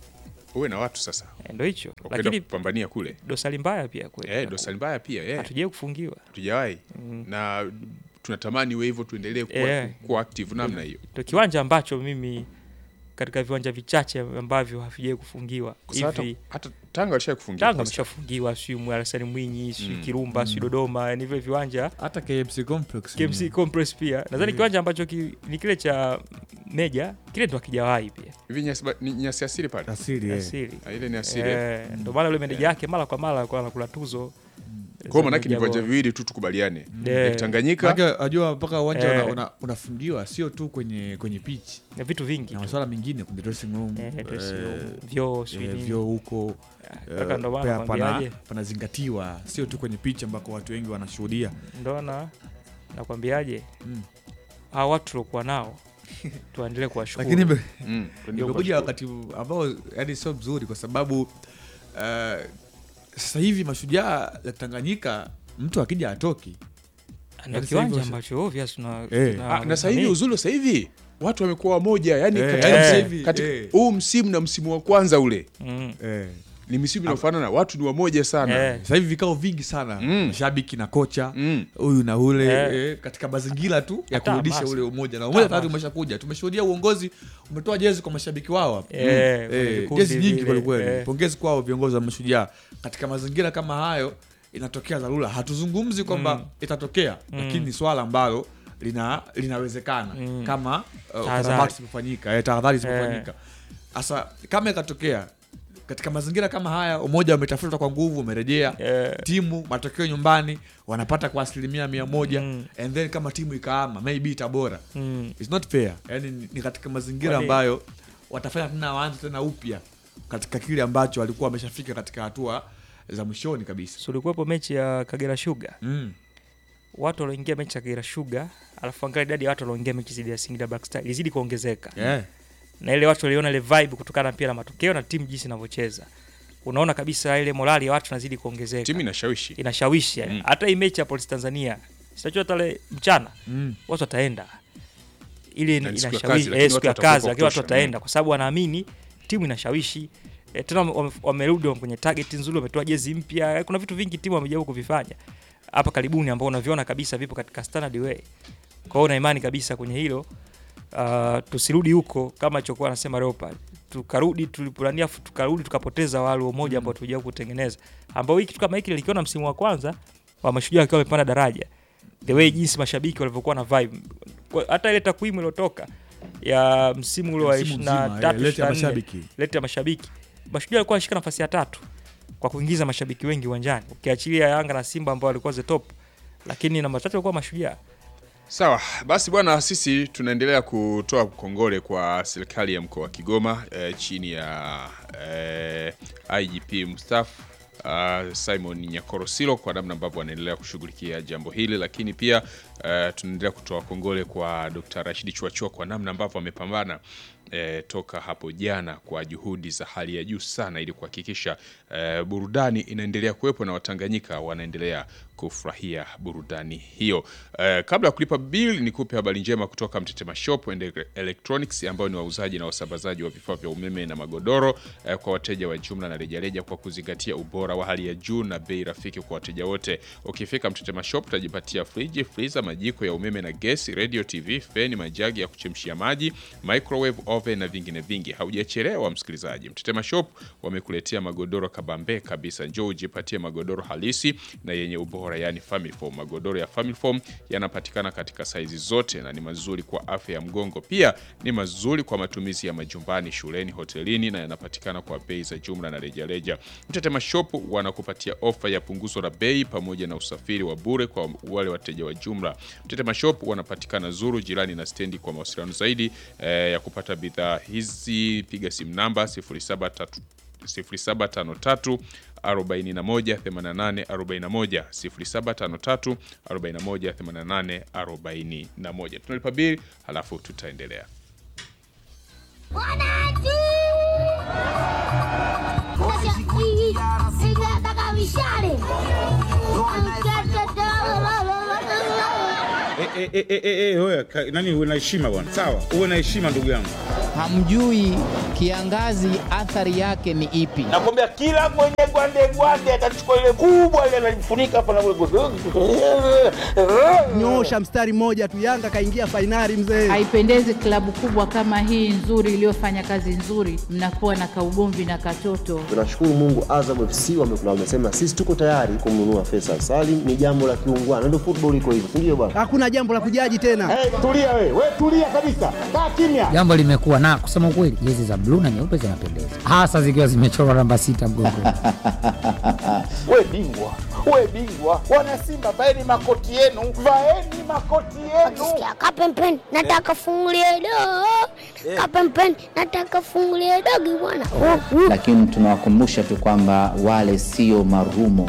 uwe na watu sasa eh, ndo hicho wakwenda lakini kupambania kule dosari mbaya pia kweli eh, dosari mbaya pia eh. hatujai kufungiwa tujawahi na tunatamani iwe hivyo tuendelee kuwa, Eh. kuwa active namna hiyo ndo kiwanja ambacho mimi katika viwanja vichache ambavyo havijai kufungiwa Kwa sababu hivi hata, hata Tanga walisha kufungia Tanga Coastal. ameshafungiwa siu Mwarasani Mwinyi siu Kirumba siu Dodoma yani vile viwanja hata KMC complex KMC Complex pia nadhani kiwanja ambacho ki, ni kile cha Meja kile ndo akijawahi pia hivi nyasi ba- ni nyasi asili pale asili eh. asili Ah, ile ni asili eh. eh, ndo maana yule meneja yake mara kwa mara alikuwa anakula tuzo kwa hiyo manake ni Meja viwanja bora. viwili tu tukubaliane Eh. Lake Tanganyika Maana unajua mpaka uwanja Eh. una- una- unafungiwa sio tu kwenye kwenye pitch na vitu vingi na tu. masuala mengine kwenye dressing room Eh, dressing eh, room, vyoo sijui eh, nini. vyoo huko Kaka eh, ndo maana pia pana- nakwambiaje panazingatiwa sio tu kwenye pitch ambako watu wengi wanashuhudia ndo na nakwambiaje Mm. hawa watu tuliokuwa nao tuendelee kuwashukuru lakini ime- Mm, tuendelee imekuja kuwashukuru. wakati ambao yani sio mzuri kwa sababu uh, sasa hivi mashujaa ya Tanganyika mtu akija atoki ndio Yaani kiwanja sasa hivi ambacho obvious tuna, Eh. tuna- Ah, na sasa hivi nani? uzuri sasa hivi watu wamekuwa wamoja yani Eh, katika yani msimu- sasa hivi, katika- eh. huu msimu na msimu wa kwanza ule Mm. eh. ni misimu inayofanana watu ni wamoja sana Eh. sasa hivi vikao vingi sana Mm. mashabiki na kocha Mm. huyu na ule Eh. eh, katika mazingira tu ya Hata kurudisha hamasa. ule umoja na umoja tayari hamasa. umeshakuja tumeshuhudia uongozi umetoa jezi kwa mashabiki wao hapa Eh, kuna Eh, vikundi jezi nyingi vile, kwelikweli eh. pongezi kwao viongozi wa mashujaa katika mazingira kama hayo inatokea dharura hatuzungumzi kwamba Mm. itatokea lakini ni swala ambalo lina linawezekana Mm. kama uh, Tahadhari. ukarabati zimefanyika eh, tahadhari zimefanyika sasa kama ikatokea katika mazingira kama haya umoja umetafuta kwa nguvu umerejea Eh. timu matokeo nyumbani wanapata kwa asilimia mia moja Mm. and then kama timu ikaama maybe itabora Mm. It's not fair yani ni- ni katika mazingira Kwani- ambayo watafanya tena waanze tena upya katika kile ambacho walikuwa wameshafika katika hatua za mwishoni kabisa So, ulikuwepo mechi ya Kagera Sugar mm. watu walioingia mechi ya Kagera Sugar alafu angalia idadi ya watu walioingia mechi zidi ya Singida Black Star ilizidi kuongezeka yeah. na ile watu waliona ile vibe kutokana pia na matokeo na timu jinsi inavyocheza unaona kabisa ile morali ya watu inazidi kuongezeka timu inashawishi inashawishi yani. Mm. hata hii mechi ya Police Tanzania sitachua tale mchana mm. watu wataenda ile Na ni siku ya kazi, inashawishi lakini eh, siku ya watu watakuwa kazi kwa lakini watu kutosha. wataenda kwa sababu wanaamini timu inashawishi e, tena wame- wamerudi kwenye target nzuri wametoa jezi mpya kuna vitu vingi timu wamejaribu kuvifanya hapa karibuni ambao unaviona kabisa vipo katika standard way Kwa hiyo na imani kabisa kwenye hilo uh, tusirudi huko kama chokuwa anasema Leopard, tukarudi tulipolania, afu tukarudi tukapoteza wale umoja ambao tulikuja kutengeneza, ambao hiki kitu kama hiki nilikiona msimu wa kwanza wa Mashujaa wakiwa wamepanda daraja, the way jinsi mashabiki walivyokuwa na vibe, Kwa- hata ile takwimu iliyotoka ya msimu ule wa Msimu mzima, 23 eh, lete ya 24, mashabiki. lete ya mashabiki, Mashujaa alikuwa anashika nafasi ya tatu kwa kuingiza mashabiki wengi uwanjani, ukiachilia Yanga na Simba ambao walikuwa the top, lakini namba tatu walikuwa Mashujaa. Sawa basi bwana, sisi tunaendelea kutoa kongole kwa serikali ya mkoa wa Kigoma eh, chini ya eh, IGP mstaafu uh, Simon Nyakorosilo kwa namna ambavyo anaendelea kushughulikia jambo hili, lakini pia uh, tunaendelea kutoa kongole kwa Dr. Rashid Chuachua kwa namna ambavyo amepambana eh, toka hapo jana kwa juhudi za hali ya juu sana ili kuhakikisha eh, burudani inaendelea kuwepo na Watanganyika wanaendelea kufurahia burudani hiyo. Eh, kabla ya kulipa bill, nikupe habari njema kutoka Mtetema Shop and Electronics ambao ni wauzaji na wasambazaji wa vifaa vya umeme na magodoro eh, kwa wateja wa jumla na rejareja kwa kuzingatia ubora wa hali ya juu na bei rafiki kwa wateja wote. Ukifika Mtetema Shop utajipatia friji, freezer, majiko ya umeme na gesi, radio, TV, feni, majagi ya kuchemshia maji, microwave, oven na vingine vingi. Haujachelewa msikilizaji. Mtetema Shop wamekuletea magodoro kabambe kabisa. Njoo ujipatie magodoro halisi na yenye ubora, yani family foam. Magodoro ya family foam yanapatikana katika saizi zote na ni mazuri kwa afya ya mgongo. Pia ni mazuri kwa matumizi ya majumbani, shuleni, hotelini na yanapatikana kwa bei za jumla na rejareja. Mtetema Shop wanakupatia ofa ya punguzo la bei pamoja na usafiri wa bure kwa wale wateja wa jumla. Mtetema Shop wanapatikana Zuru jirani na stendi. Kwa mawasiliano zaidi eh, ya kupata bidhaa hizi piga simu namba 073 0753 41 88 41 0753 41 88 41. Tunalipa bili halafu tutaendelea. Wananchi! Mashabiki, ninataka mishale. Eh, eh, eh, eh, eh, wewe, ka- nani uwe na heshima bwana, sawa, uwe na heshima ndugu yangu. hamjui kiangazi athari yake ni ipi. nakwambia kila mwenye gwande gwande atachukua ile kubwa ile analifunika hapa na Nyosha mstari mmoja tu, Yanga kaingia fainali mzee. Haipendezi klabu kubwa kama hii nzuri iliyofanya kazi nzuri, mnakuwa na kaugomvi na katoto. Tunashukuru Mungu, Azam FC wamekula, wamesema sisi tuko tayari kumnunua Faisal Salim. Ni jambo la kiungwana, ndio football iko hivyo, si ndio bwana? Hakuna jambo la kujaji tena. Hey, tulia we, we tulia kabisa, kaa kimya. Jambo limekuwa na kusema ukweli, jezi za bluu na nyeupe zinapendeza, hasa zikiwa zimechorwa namba sita mgongoni. We bingwa, we bingwa, wana Simba vaeni makoti yenu, vaeni makoti yenu. Sikia kapempeni, nataka fungulie dogo. Kapempeni, nataka fungulie dogo bwana. Oh, mm. Lakini tunawakumbusha tu kwamba wale sio marumo.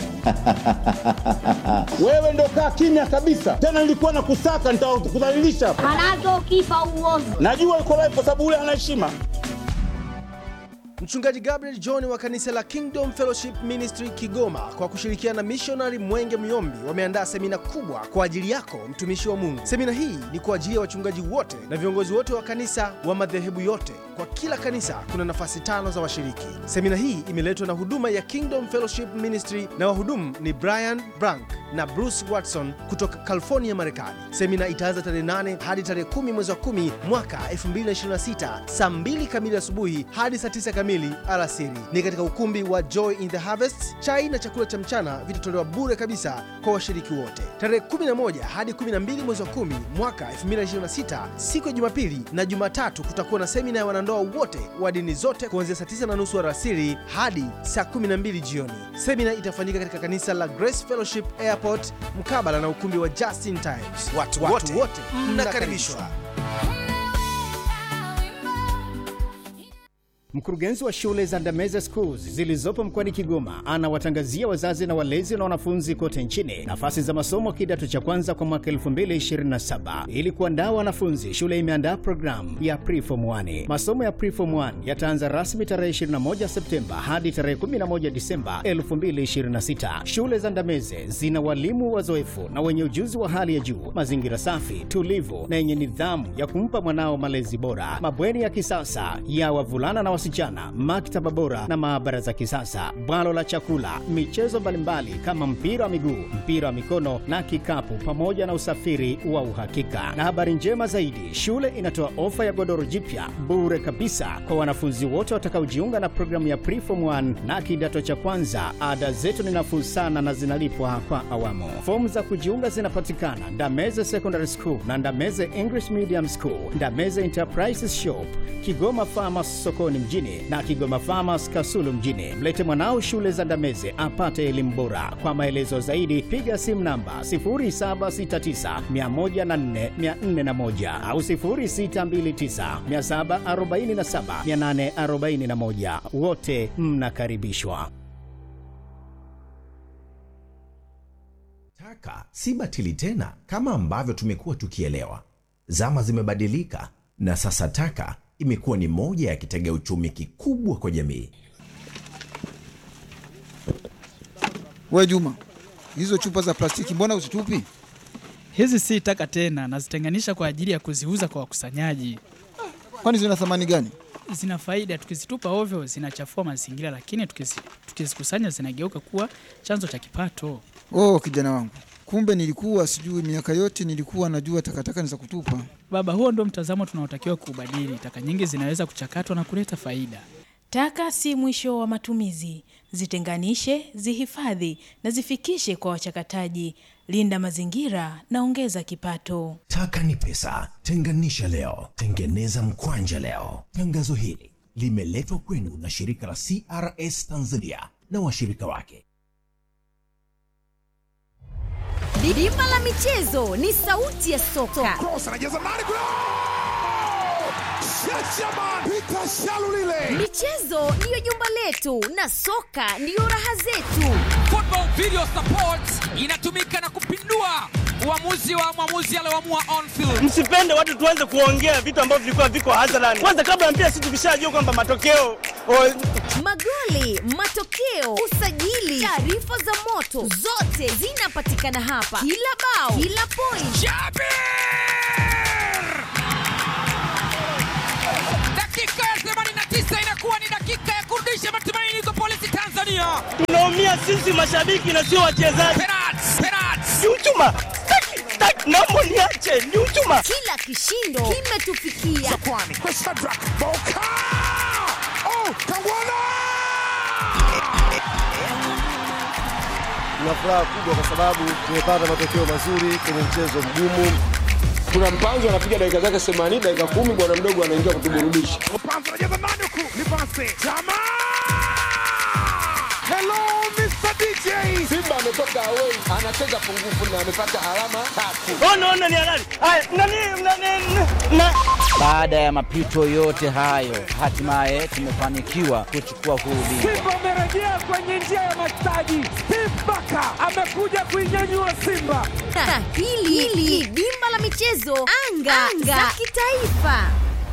Wewe ndo kaa kimya kabisa, tena nilikuwa na kusaka, nitakudhalilisha. Manake ukifa uovu. Najua uko live kwa sababu ule ana heshima. Mchungaji Gabriel John wa kanisa la Kingdom Fellowship Ministry Kigoma kwa kushirikiana na missionary Mwenge Myombi wameandaa semina kubwa kwa ajili yako mtumishi wa Mungu. Semina hii ni kwa ajili ya wachungaji wote na viongozi wote wa kanisa wa madhehebu yote. Kwa kila kanisa kuna nafasi tano za washiriki. Semina hii imeletwa na huduma ya Kingdom Fellowship Ministry na wahudumu ni Brian Brank na Bruce Watson kutoka California, Marekani. Semina itaanza tarehe 8 hadi tarehe 10 mwezi wa 10 mwaka 2026 saa 2 kamili asubuhi hadi saa 9 kamili alasiri. Ni katika ukumbi wa Joy in the Harvest. Chai na chakula cha mchana vitatolewa bure kabisa kwa washiriki wote. Tarehe 11 hadi 12 mwezi wa 10 mwaka 2026 siku ya Jumapili na Jumatatu kutakuwa na semina ya wanandoa wote wa dini zote kuanzia saa 9 na nusu alasiri hadi saa 12 jioni. Semina itafanyika katika kanisa la Grace Fellowship Airport mkabala na ukumbi wa Justin Times. Watu, wote, wote mnakaribishwa. Mkurugenzi wa shule za Ndameze Schools zilizopo mkoani Kigoma anawatangazia wazazi na walezi na wanafunzi kote nchini nafasi za masomo kidato cha kwanza kwa mwaka 2027. Ili kuandaa wanafunzi, shule imeandaa programu ya Preform 1. Masomo ya Preform 1 yataanza rasmi tarehe 21 Septemba hadi tarehe 11 Disemba 2026. Shule za Ndameze zina walimu wazoefu na wenye ujuzi wa hali ya juu, mazingira safi, tulivu na yenye nidhamu ya kumpa mwanao malezi bora, mabweni ya kisasa ya wavulana na wasichana, maktaba bora na maabara za kisasa, bwalo la chakula, michezo mbalimbali kama mpira wa miguu, mpira wa mikono na kikapu, pamoja na usafiri wa uhakika. Na habari njema zaidi, shule inatoa ofa ya godoro jipya bure kabisa kwa wanafunzi wote watakaojiunga na programu ya Preform 1 na kidato cha kwanza. Ada zetu ni nafuu sana na zinalipwa kwa awamu. Fomu za kujiunga zinapatikana Ndameze Secondary School na Ndameze English Medium School, Ndameze Enterprises Shop, Kigoma Farmers sokoni mjini na Kigoma Farmers Kasulu mjini. Mlete mwanao shule za Ndameze apate elimu bora. Kwa maelezo zaidi piga simu namba 0769104441 au 0629747841. Wote mnakaribishwa. Taka si batili tena kama ambavyo tumekuwa tukielewa. Zama zimebadilika na sasa taka imekuwa ni moja ya kitega uchumi kikubwa kwa jamii. We Juma, hizo chupa za plastiki mbona uzitupi? Hizi si taka tena, nazitenganisha kwa ajili ya kuziuza kwa wakusanyaji. Kwani zina thamani gani? Zina faida, tukizitupa ovyo zinachafua mazingira, lakini tukizi- tukizikusanya zinageuka kuwa chanzo cha kipato. Oh, kijana wangu, kumbe nilikuwa sijui. Miaka yote nilikuwa najua takataka ni za kutupa. Baba, huo ndio mtazamo tunaotakiwa kuubadili. Taka nyingi zinaweza kuchakatwa na kuleta faida. Taka si mwisho wa matumizi. Zitenganishe, zihifadhi na zifikishe kwa wachakataji. Linda mazingira na ongeza kipato. Taka ni pesa. Tenganisha leo, tengeneza mkwanja leo. Tangazo hili limeletwa kwenu na shirika la CRS Tanzania na washirika wake. Bima la michezo ni sauti ya soka. Michezo ndiyo jumba letu na soka ndiyo raha zetu. Football Video Support inatumika na kupindua uamuzi wa mwamuzi alioamua on field. Msipende watu tuanze kuongea vitu ambavyo vilikuwa viko hadharani. Kwanza kabla ya mpira, sisi tukishajua kwamba matokeo o, Magoli, matokeo, usajili, taarifa za moto, zote zinapatikana hapa. Kila bao, kila point. Dakika ya 89 inakuwa ni dakika ya kurudisha matumaini kwa polisi Tanzania. tunaumia sisi mashabiki na sio wachezaji. Ni uchuma. Taki, taki, naomba niache, ni uchuma. Kila kishindo kimetufikia. Tuna furaha kubwa kwa sababu tumepata matokeo mazuri kwenye mchezo mgumu. Kuna mpanzo anapiga dakika zake 80 dakika kumi, bwana mdogo anaingia kutuburudisha. Hello Mr. DJ. Simba ametoka away, anacheza pungufu na amepata alama tatu. Ona, ona ni halali. Haya, nani, nani, na Baada ya mapito yote hayo, hatimaye tumefanikiwa kuchukua huu ubingwa. Simba amerejea kwenye njia ya mastaji. Steve Baka amekuja kuinyanyua Simba. Na hili hili dimba la michezo anga, anga. za kitaifa.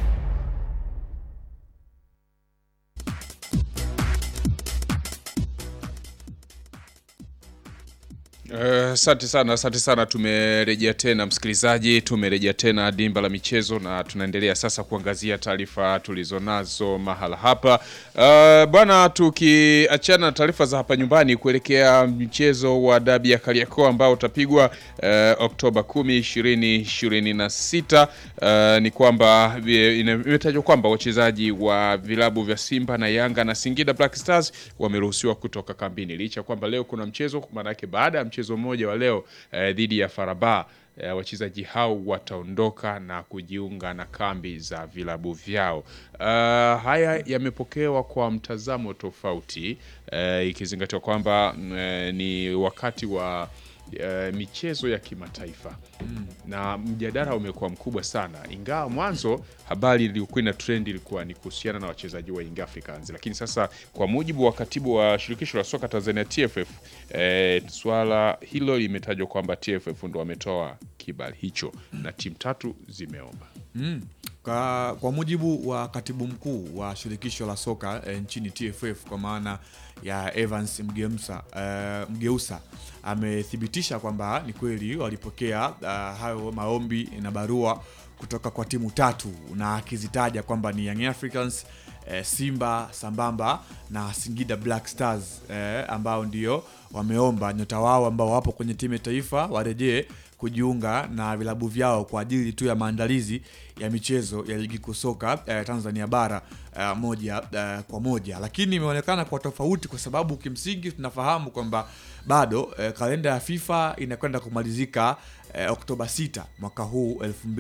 Eh, Asante sana, asante sana. Tumerejea tena msikilizaji, tumerejea tena dimba la michezo na tunaendelea sasa kuangazia taarifa tulizonazo mahala hapa. Uh, bwana, tukiachana na taarifa za hapa nyumbani kuelekea mchezo wa dabi ya Kariakoo ambao utapigwa uh, Oktoba 10, 2026 uh, ni kwamba eh, ina- imetajwa kwamba wachezaji wa vilabu vya Simba na Yanga na Singida Black Stars wameruhusiwa kutoka kambini licha ya kwamba leo kuna mchezo, maanake baada ya mchezo mmoja wa leo eh, dhidi ya Faraba eh, wachezaji hao wataondoka na kujiunga na kambi za vilabu vyao. Uh, haya yamepokewa kwa mtazamo tofauti eh, ikizingatiwa kwamba mm, eh, ni wakati wa eh, michezo ya kimataifa mm. na mjadala umekuwa mkubwa sana, ingawa mwanzo habari iliyokuwa ina trend ilikuwa ni kuhusiana na wachezaji wa Young Africans, lakini sasa kwa mujibu wa katibu wa shirikisho la soka Tanzania TFF, eh, swala hilo limetajwa kwamba TFF ndo wametoa kibali hicho na timu tatu zimeomba. Mm. Kwa, kwa mujibu wa katibu mkuu wa shirikisho la soka e, nchini TFF kwa maana ya Evans Mgeusa, e, Mgeusa amethibitisha kwamba ni kweli walipokea uh, hayo maombi na barua kutoka kwa timu tatu na akizitaja kwamba ni Young Africans eh, Simba sambamba na Singida Black Stars eh, ambao ndio wameomba nyota wao ambao wapo kwenye timu ya taifa warejee kujiunga na vilabu vyao kwa ajili tu ya maandalizi ya michezo ya ligi kuu soka eh, Tanzania bara eh, moja eh, kwa moja, lakini imeonekana kwa tofauti, kwa sababu kimsingi tunafahamu kwamba bado eh, kalenda ya FIFA inakwenda kumalizika eh, Oktoba 6 mwaka huu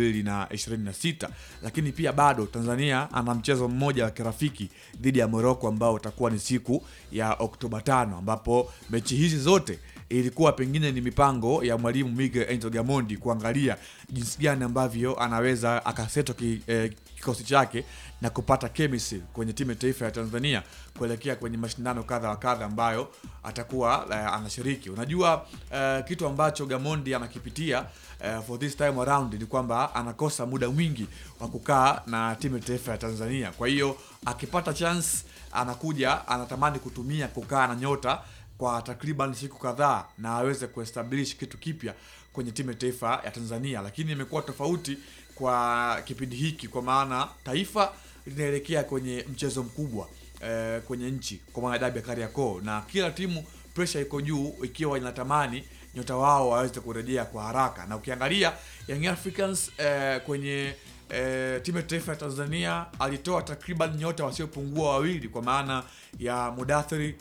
2026, lakini pia bado Tanzania ana mchezo mmoja wa kirafiki dhidi ya Morocco ambao utakuwa ni siku ya Oktoba 5 ambapo mechi hizi zote ilikuwa pengine ni mipango ya mwalimu Miguel Angel Gamondi kuangalia jinsi gani ambavyo anaweza akaseto ki, eh, kikosi chake na kupata chemistry kwenye timu ya taifa ya Tanzania kuelekea kwenye mashindano kadha wa kadha ambayo atakuwa eh, anashiriki. Unajua eh, kitu ambacho Gamondi anakipitia eh, for this time around ni kwamba anakosa muda mwingi wa kukaa na timu ya taifa ya Tanzania. Kwa hiyo akipata chance anakuja anatamani kutumia kukaa na nyota kwa takriban siku kadhaa na aweze kuestablish kitu kipya kwenye timu ya taifa ya Tanzania, lakini imekuwa tofauti kwa kipindi hiki, kwa maana taifa linaelekea kwenye mchezo mkubwa eh, kwenye nchi kwa maana dabi ya Kariakoo, na kila timu pressure iko juu, ikiwa inatamani nyota wao waweze kurejea kwa haraka, na ukiangalia Young Africans eh, kwenye eh, timu ya taifa ya Tanzania alitoa takriban nyota wasiopungua wawili kwa maana ya Mudathiri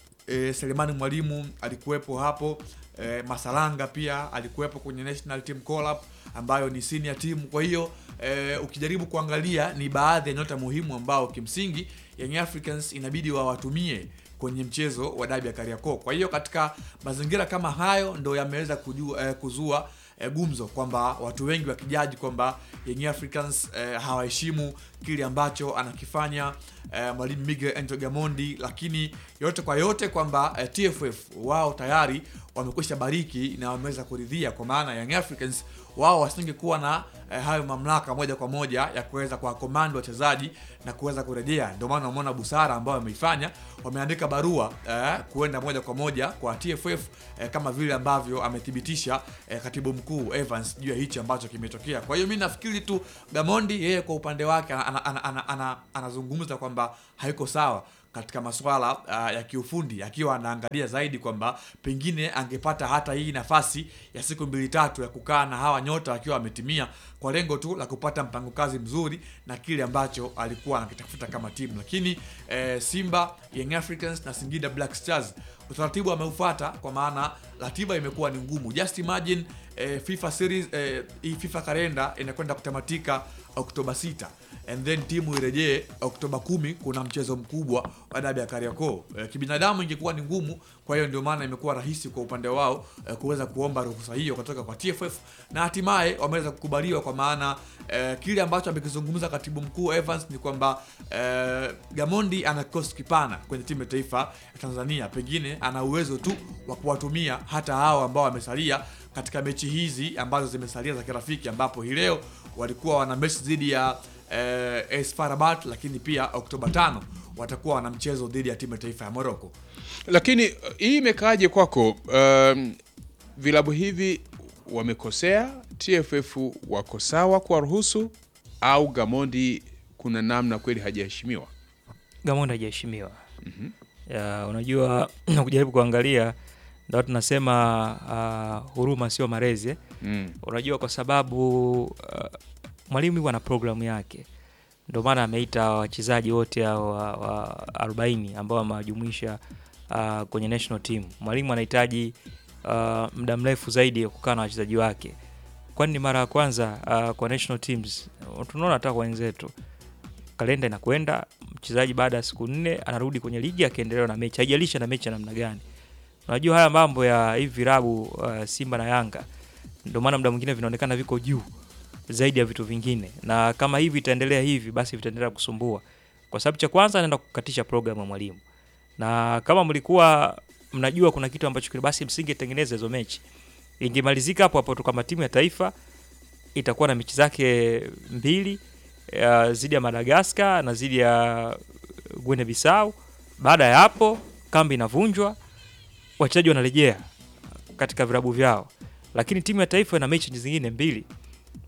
e, Selemani Mwalimu alikuwepo hapo e, Masalanga pia alikuwepo kwenye national team call up ambayo ni senior team. Kwa hiyo e, ukijaribu kuangalia ni baadhi ya nyota muhimu ambao kimsingi Young Africans inabidi wawatumie kwenye mchezo wa dabi ya Kariakoo. Kwa hiyo katika mazingira kama hayo ndo yameweza kujua, eh, kuzua eh, gumzo kwamba watu wengi wakijaji kwamba Young Africans eh, hawaheshimu kile ambacho anakifanya eh, mwalimu Miguel Angel Gamondi, lakini yote kwa yote kwamba eh, TFF wao tayari wamekwisha bariki na wameweza kuridhia, kwa maana Young Africans wao wasingekuwa na eh, hayo mamlaka moja kwa moja ya kuweza kwa komando wachezaji na kuweza kurejea. Ndio maana umeona busara ambayo wameifanya, wameandika barua eh, kuenda moja kwa moja kwa TFF eh, kama vile ambavyo amethibitisha eh, katibu mkuu Evans juu ya hichi ambacho kimetokea. Kwa hiyo mi nafikiri tu Gamondi yeye kwa upande wake anazungumza ana, ana, ana, ana, ana kwamba haiko sawa katika masuala uh, ya kiufundi akiwa anaangalia zaidi kwamba pengine angepata hata hii nafasi ya siku mbili tatu ya kukaa na hawa nyota akiwa ametimia kwa lengo tu la kupata mpango kazi mzuri na kile ambacho alikuwa anakitafuta kama timu. Lakini eh, Simba, Young Africans na Singida Black Stars utaratibu ameufuata, kwa maana ratiba imekuwa ni ngumu. Just imagine eh, FIFA series eh, hii FIFA kalenda inakwenda kutamatika Oktoba 6 and then timu irejee Oktoba kumi. Kuna mchezo mkubwa wa dabi ya Kariakoo. E, kibinadamu ingekuwa ni ngumu, kwa hiyo ndio maana imekuwa rahisi kwa upande wao e, kuweza kuomba ruhusa hiyo kutoka kwa TFF na hatimaye wameweza kukubaliwa, kwa maana e, kile ambacho amekizungumza katibu mkuu Evans ni kwamba e, Gamondi ana kikosi kipana kwenye timu ya taifa ya Tanzania, pengine ana uwezo tu wa kuwatumia hata hao ambao wamesalia katika mechi hizi ambazo zimesalia za kirafiki, ambapo hii leo walikuwa wana mechi dhidi ya eh, AS FAR Rabat, lakini pia Oktoba tano watakuwa wana mchezo dhidi ya timu ya taifa ya Morocco. Lakini uh, hii imekaaje kwako? Um, vilabu hivi wamekosea, TFF wako sawa kuwaruhusu, au Gamondi kuna namna kweli hajaheshimiwa? Gamondi hajaheshimiwa. Ya, unajua kujaribu kuangalia ndio tunasema uh, huruma sio malezi eh? Mm. Unajua kwa sababu uh, mwalimu huwa na programu yake, ndio maana ameita wachezaji wote hao wa, wa 40 ambao amewajumuisha uh, kwenye national team. Mwalimu anahitaji uh, muda mrefu zaidi ya kukaa na wachezaji wake, kwani ni mara ya kwanza uh, kwa national teams. Tunaona hata kwa wenzetu kalenda inakwenda, mchezaji baada ya siku nne anarudi kwenye ligi akiendelea na mechi, haijalisha na mechi ya namna gani. Unajua haya mambo ya hivi virabu uh, Simba na Yanga, ndio maana muda mwingine vinaonekana viko juu zaidi ya vitu vingine, na kama hivi itaendelea hivi, basi vitaendelea kusumbua, kwa sababu cha kwanza anaenda kukatisha programu ya mwalimu, na kama mlikuwa mnajua kuna kitu ambacho kile, basi msingetengeneza hizo mechi, ingemalizika hapo hapo tu, kama timu ya taifa itakuwa na mechi zake mbili uh, zidi ya Madagascar na zidi ya Guinea Bissau. Baada ya hapo kambi inavunjwa, wachezaji wanarejea katika vilabu vyao, lakini timu ya taifa ina mechi zingine mbili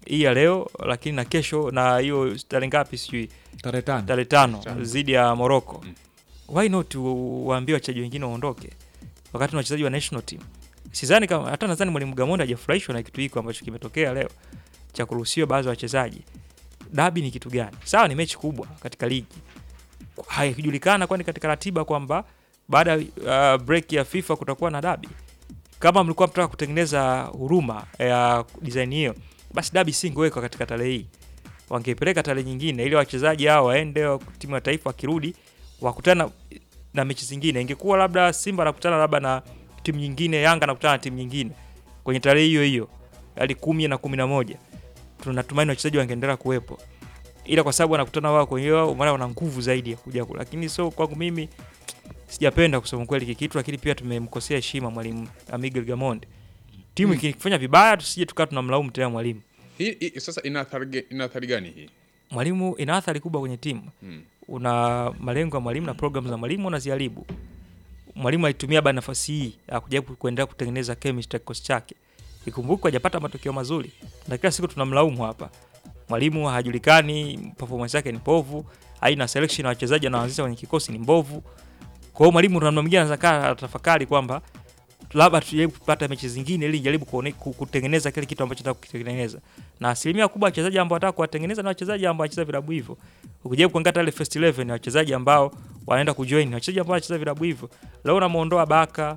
hii ya leo, lakini na kesho na hiyo tarehe ngapi sijui Tarehe tano. tarehe tano Tano. dhidi ya Morocco. Why not u- waambie wachezaji wengine waondoke wakati na wachezaji wa national team? Sidhani kama hata nadhani mwalimu Gamondi hajafurahishwa na kitu hiko ambacho kimetokea leo cha kuruhusiwa baadhi ya wachezaji. Dabi ni kitu gani? Sawa, ni mechi kubwa katika ligi, haijulikana kwani katika ratiba kwamba baada ya uh, break ya FIFA kutakuwa na dabi. Kama mlikuwa mtaka kutengeneza huruma ya design hiyo, basi dabi singewekwa katika tarehe hii, wangepeleka tarehe nyingine ili wachezaji hao waende wa- timu ya taifa wakirudi wakutana na mechi zingine. Ingekuwa labda Simba anakutana labda na timu nyingine, Yanga anakutana na timu nyingine kwenye tarehe hiyo hiyo, hadi kumi na kumi na moja tunatumaini wachezaji wangeendelea kuwepo, ila kwa sababu wanakutana wao kwenye wao, maana wana nguvu zaidi ya kuja kula. Lakini so kwangu mimi sijapenda kusema kweli hiki kitu, lakini pia tumemkosea heshima mwalimu Miguel Gamondi. Timu Mm. ikifanya vibaya, tusije tukawa tunamlaumu tena mwalimu. Hii, hii sasa ina athari ge- ina athari gani hii? Mwalimu ina athari kubwa kwenye timu Mm. una malengo ya mwalimu na programu za mwalimu unaziharibu. Mwalimu alitumia ba nafasi hii ya kujaribu kuendelea kutengeneza chemistry ya kikosi chake. Ikumbuke hajapata matokeo mazuri na kila siku tunamlaumu hapa. Mwalimu hajulikani, performance yake ni mbovu, aina selection ya wachezaji anaanzisha kwenye kikosi ni mbovu. Kwa hiyo mwalimu namna mwingine anaweza kaa atafakari kwamba labda tujaribu kupata mechi zingine ili jaribu kuone, ku- kutengeneza kile kitu ambacho nataka kukitengeneza. Na asilimia kubwa ya wachezaji ambao wanataka kuwatengeneza na wachezaji ambao wanacheza vilabu hivyo. Ukijaribu kuangalia ile first 11 ni wachezaji ambao wanaenda kujoin, ni wachezaji ambao wanacheza vilabu hivyo. Leo unamuondoa Baka,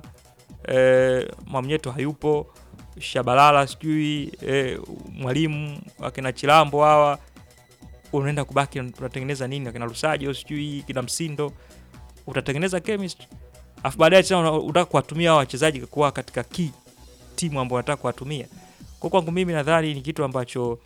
eh, Mwamnyeto hayupo, Shabalala sijui eh, mwalimu akina Chilambo hawa unaenda kubaki unatengeneza nini akina Lusajo sijui kina Msindo utatengeneza chemistry afu baadaye tena una- unataka kuwatumia hao wachezaji kuwa katika key timu ambao unataka kuwatumia. Kwa kwangu mimi nadhani ni kitu ambacho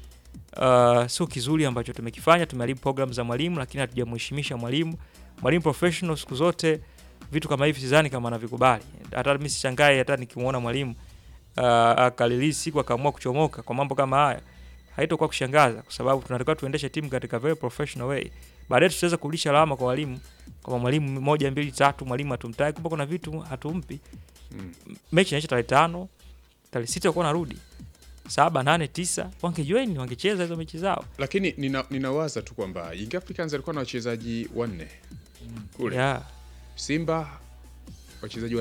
uh, sio kizuri ambacho tumekifanya. Tumeharibu program za mwalimu, lakini hatujamheshimisha mwalimu. Mwalimu professional siku zote vitu kama hivi sidhani kama anavikubali. Hata mimi sishangae hata nikimuona mwalimu uh, akalilisi siku akaamua kuchomoka kwa mambo kama haya, haitokuwa kushangaza, kwa sababu tunatakiwa tuendeshe timu katika very professional way. Baadaye tutaweza kurudisha lawama kwa walimu kwamba mwalimu moja mbili tatu, mwalimu hatumtaki, kumbe kuna vitu hatumpi. Mm. Mechi inaisha tarehe tano, tarehe sita wakuwa narudi saba, nane, tisa, wangejoin wangecheza hizo mechi zao. Lakini nina, ninawaza tu kwamba Young Africans alikuwa na wachezaji wanne kule Yeah. Simba wachezaji watatu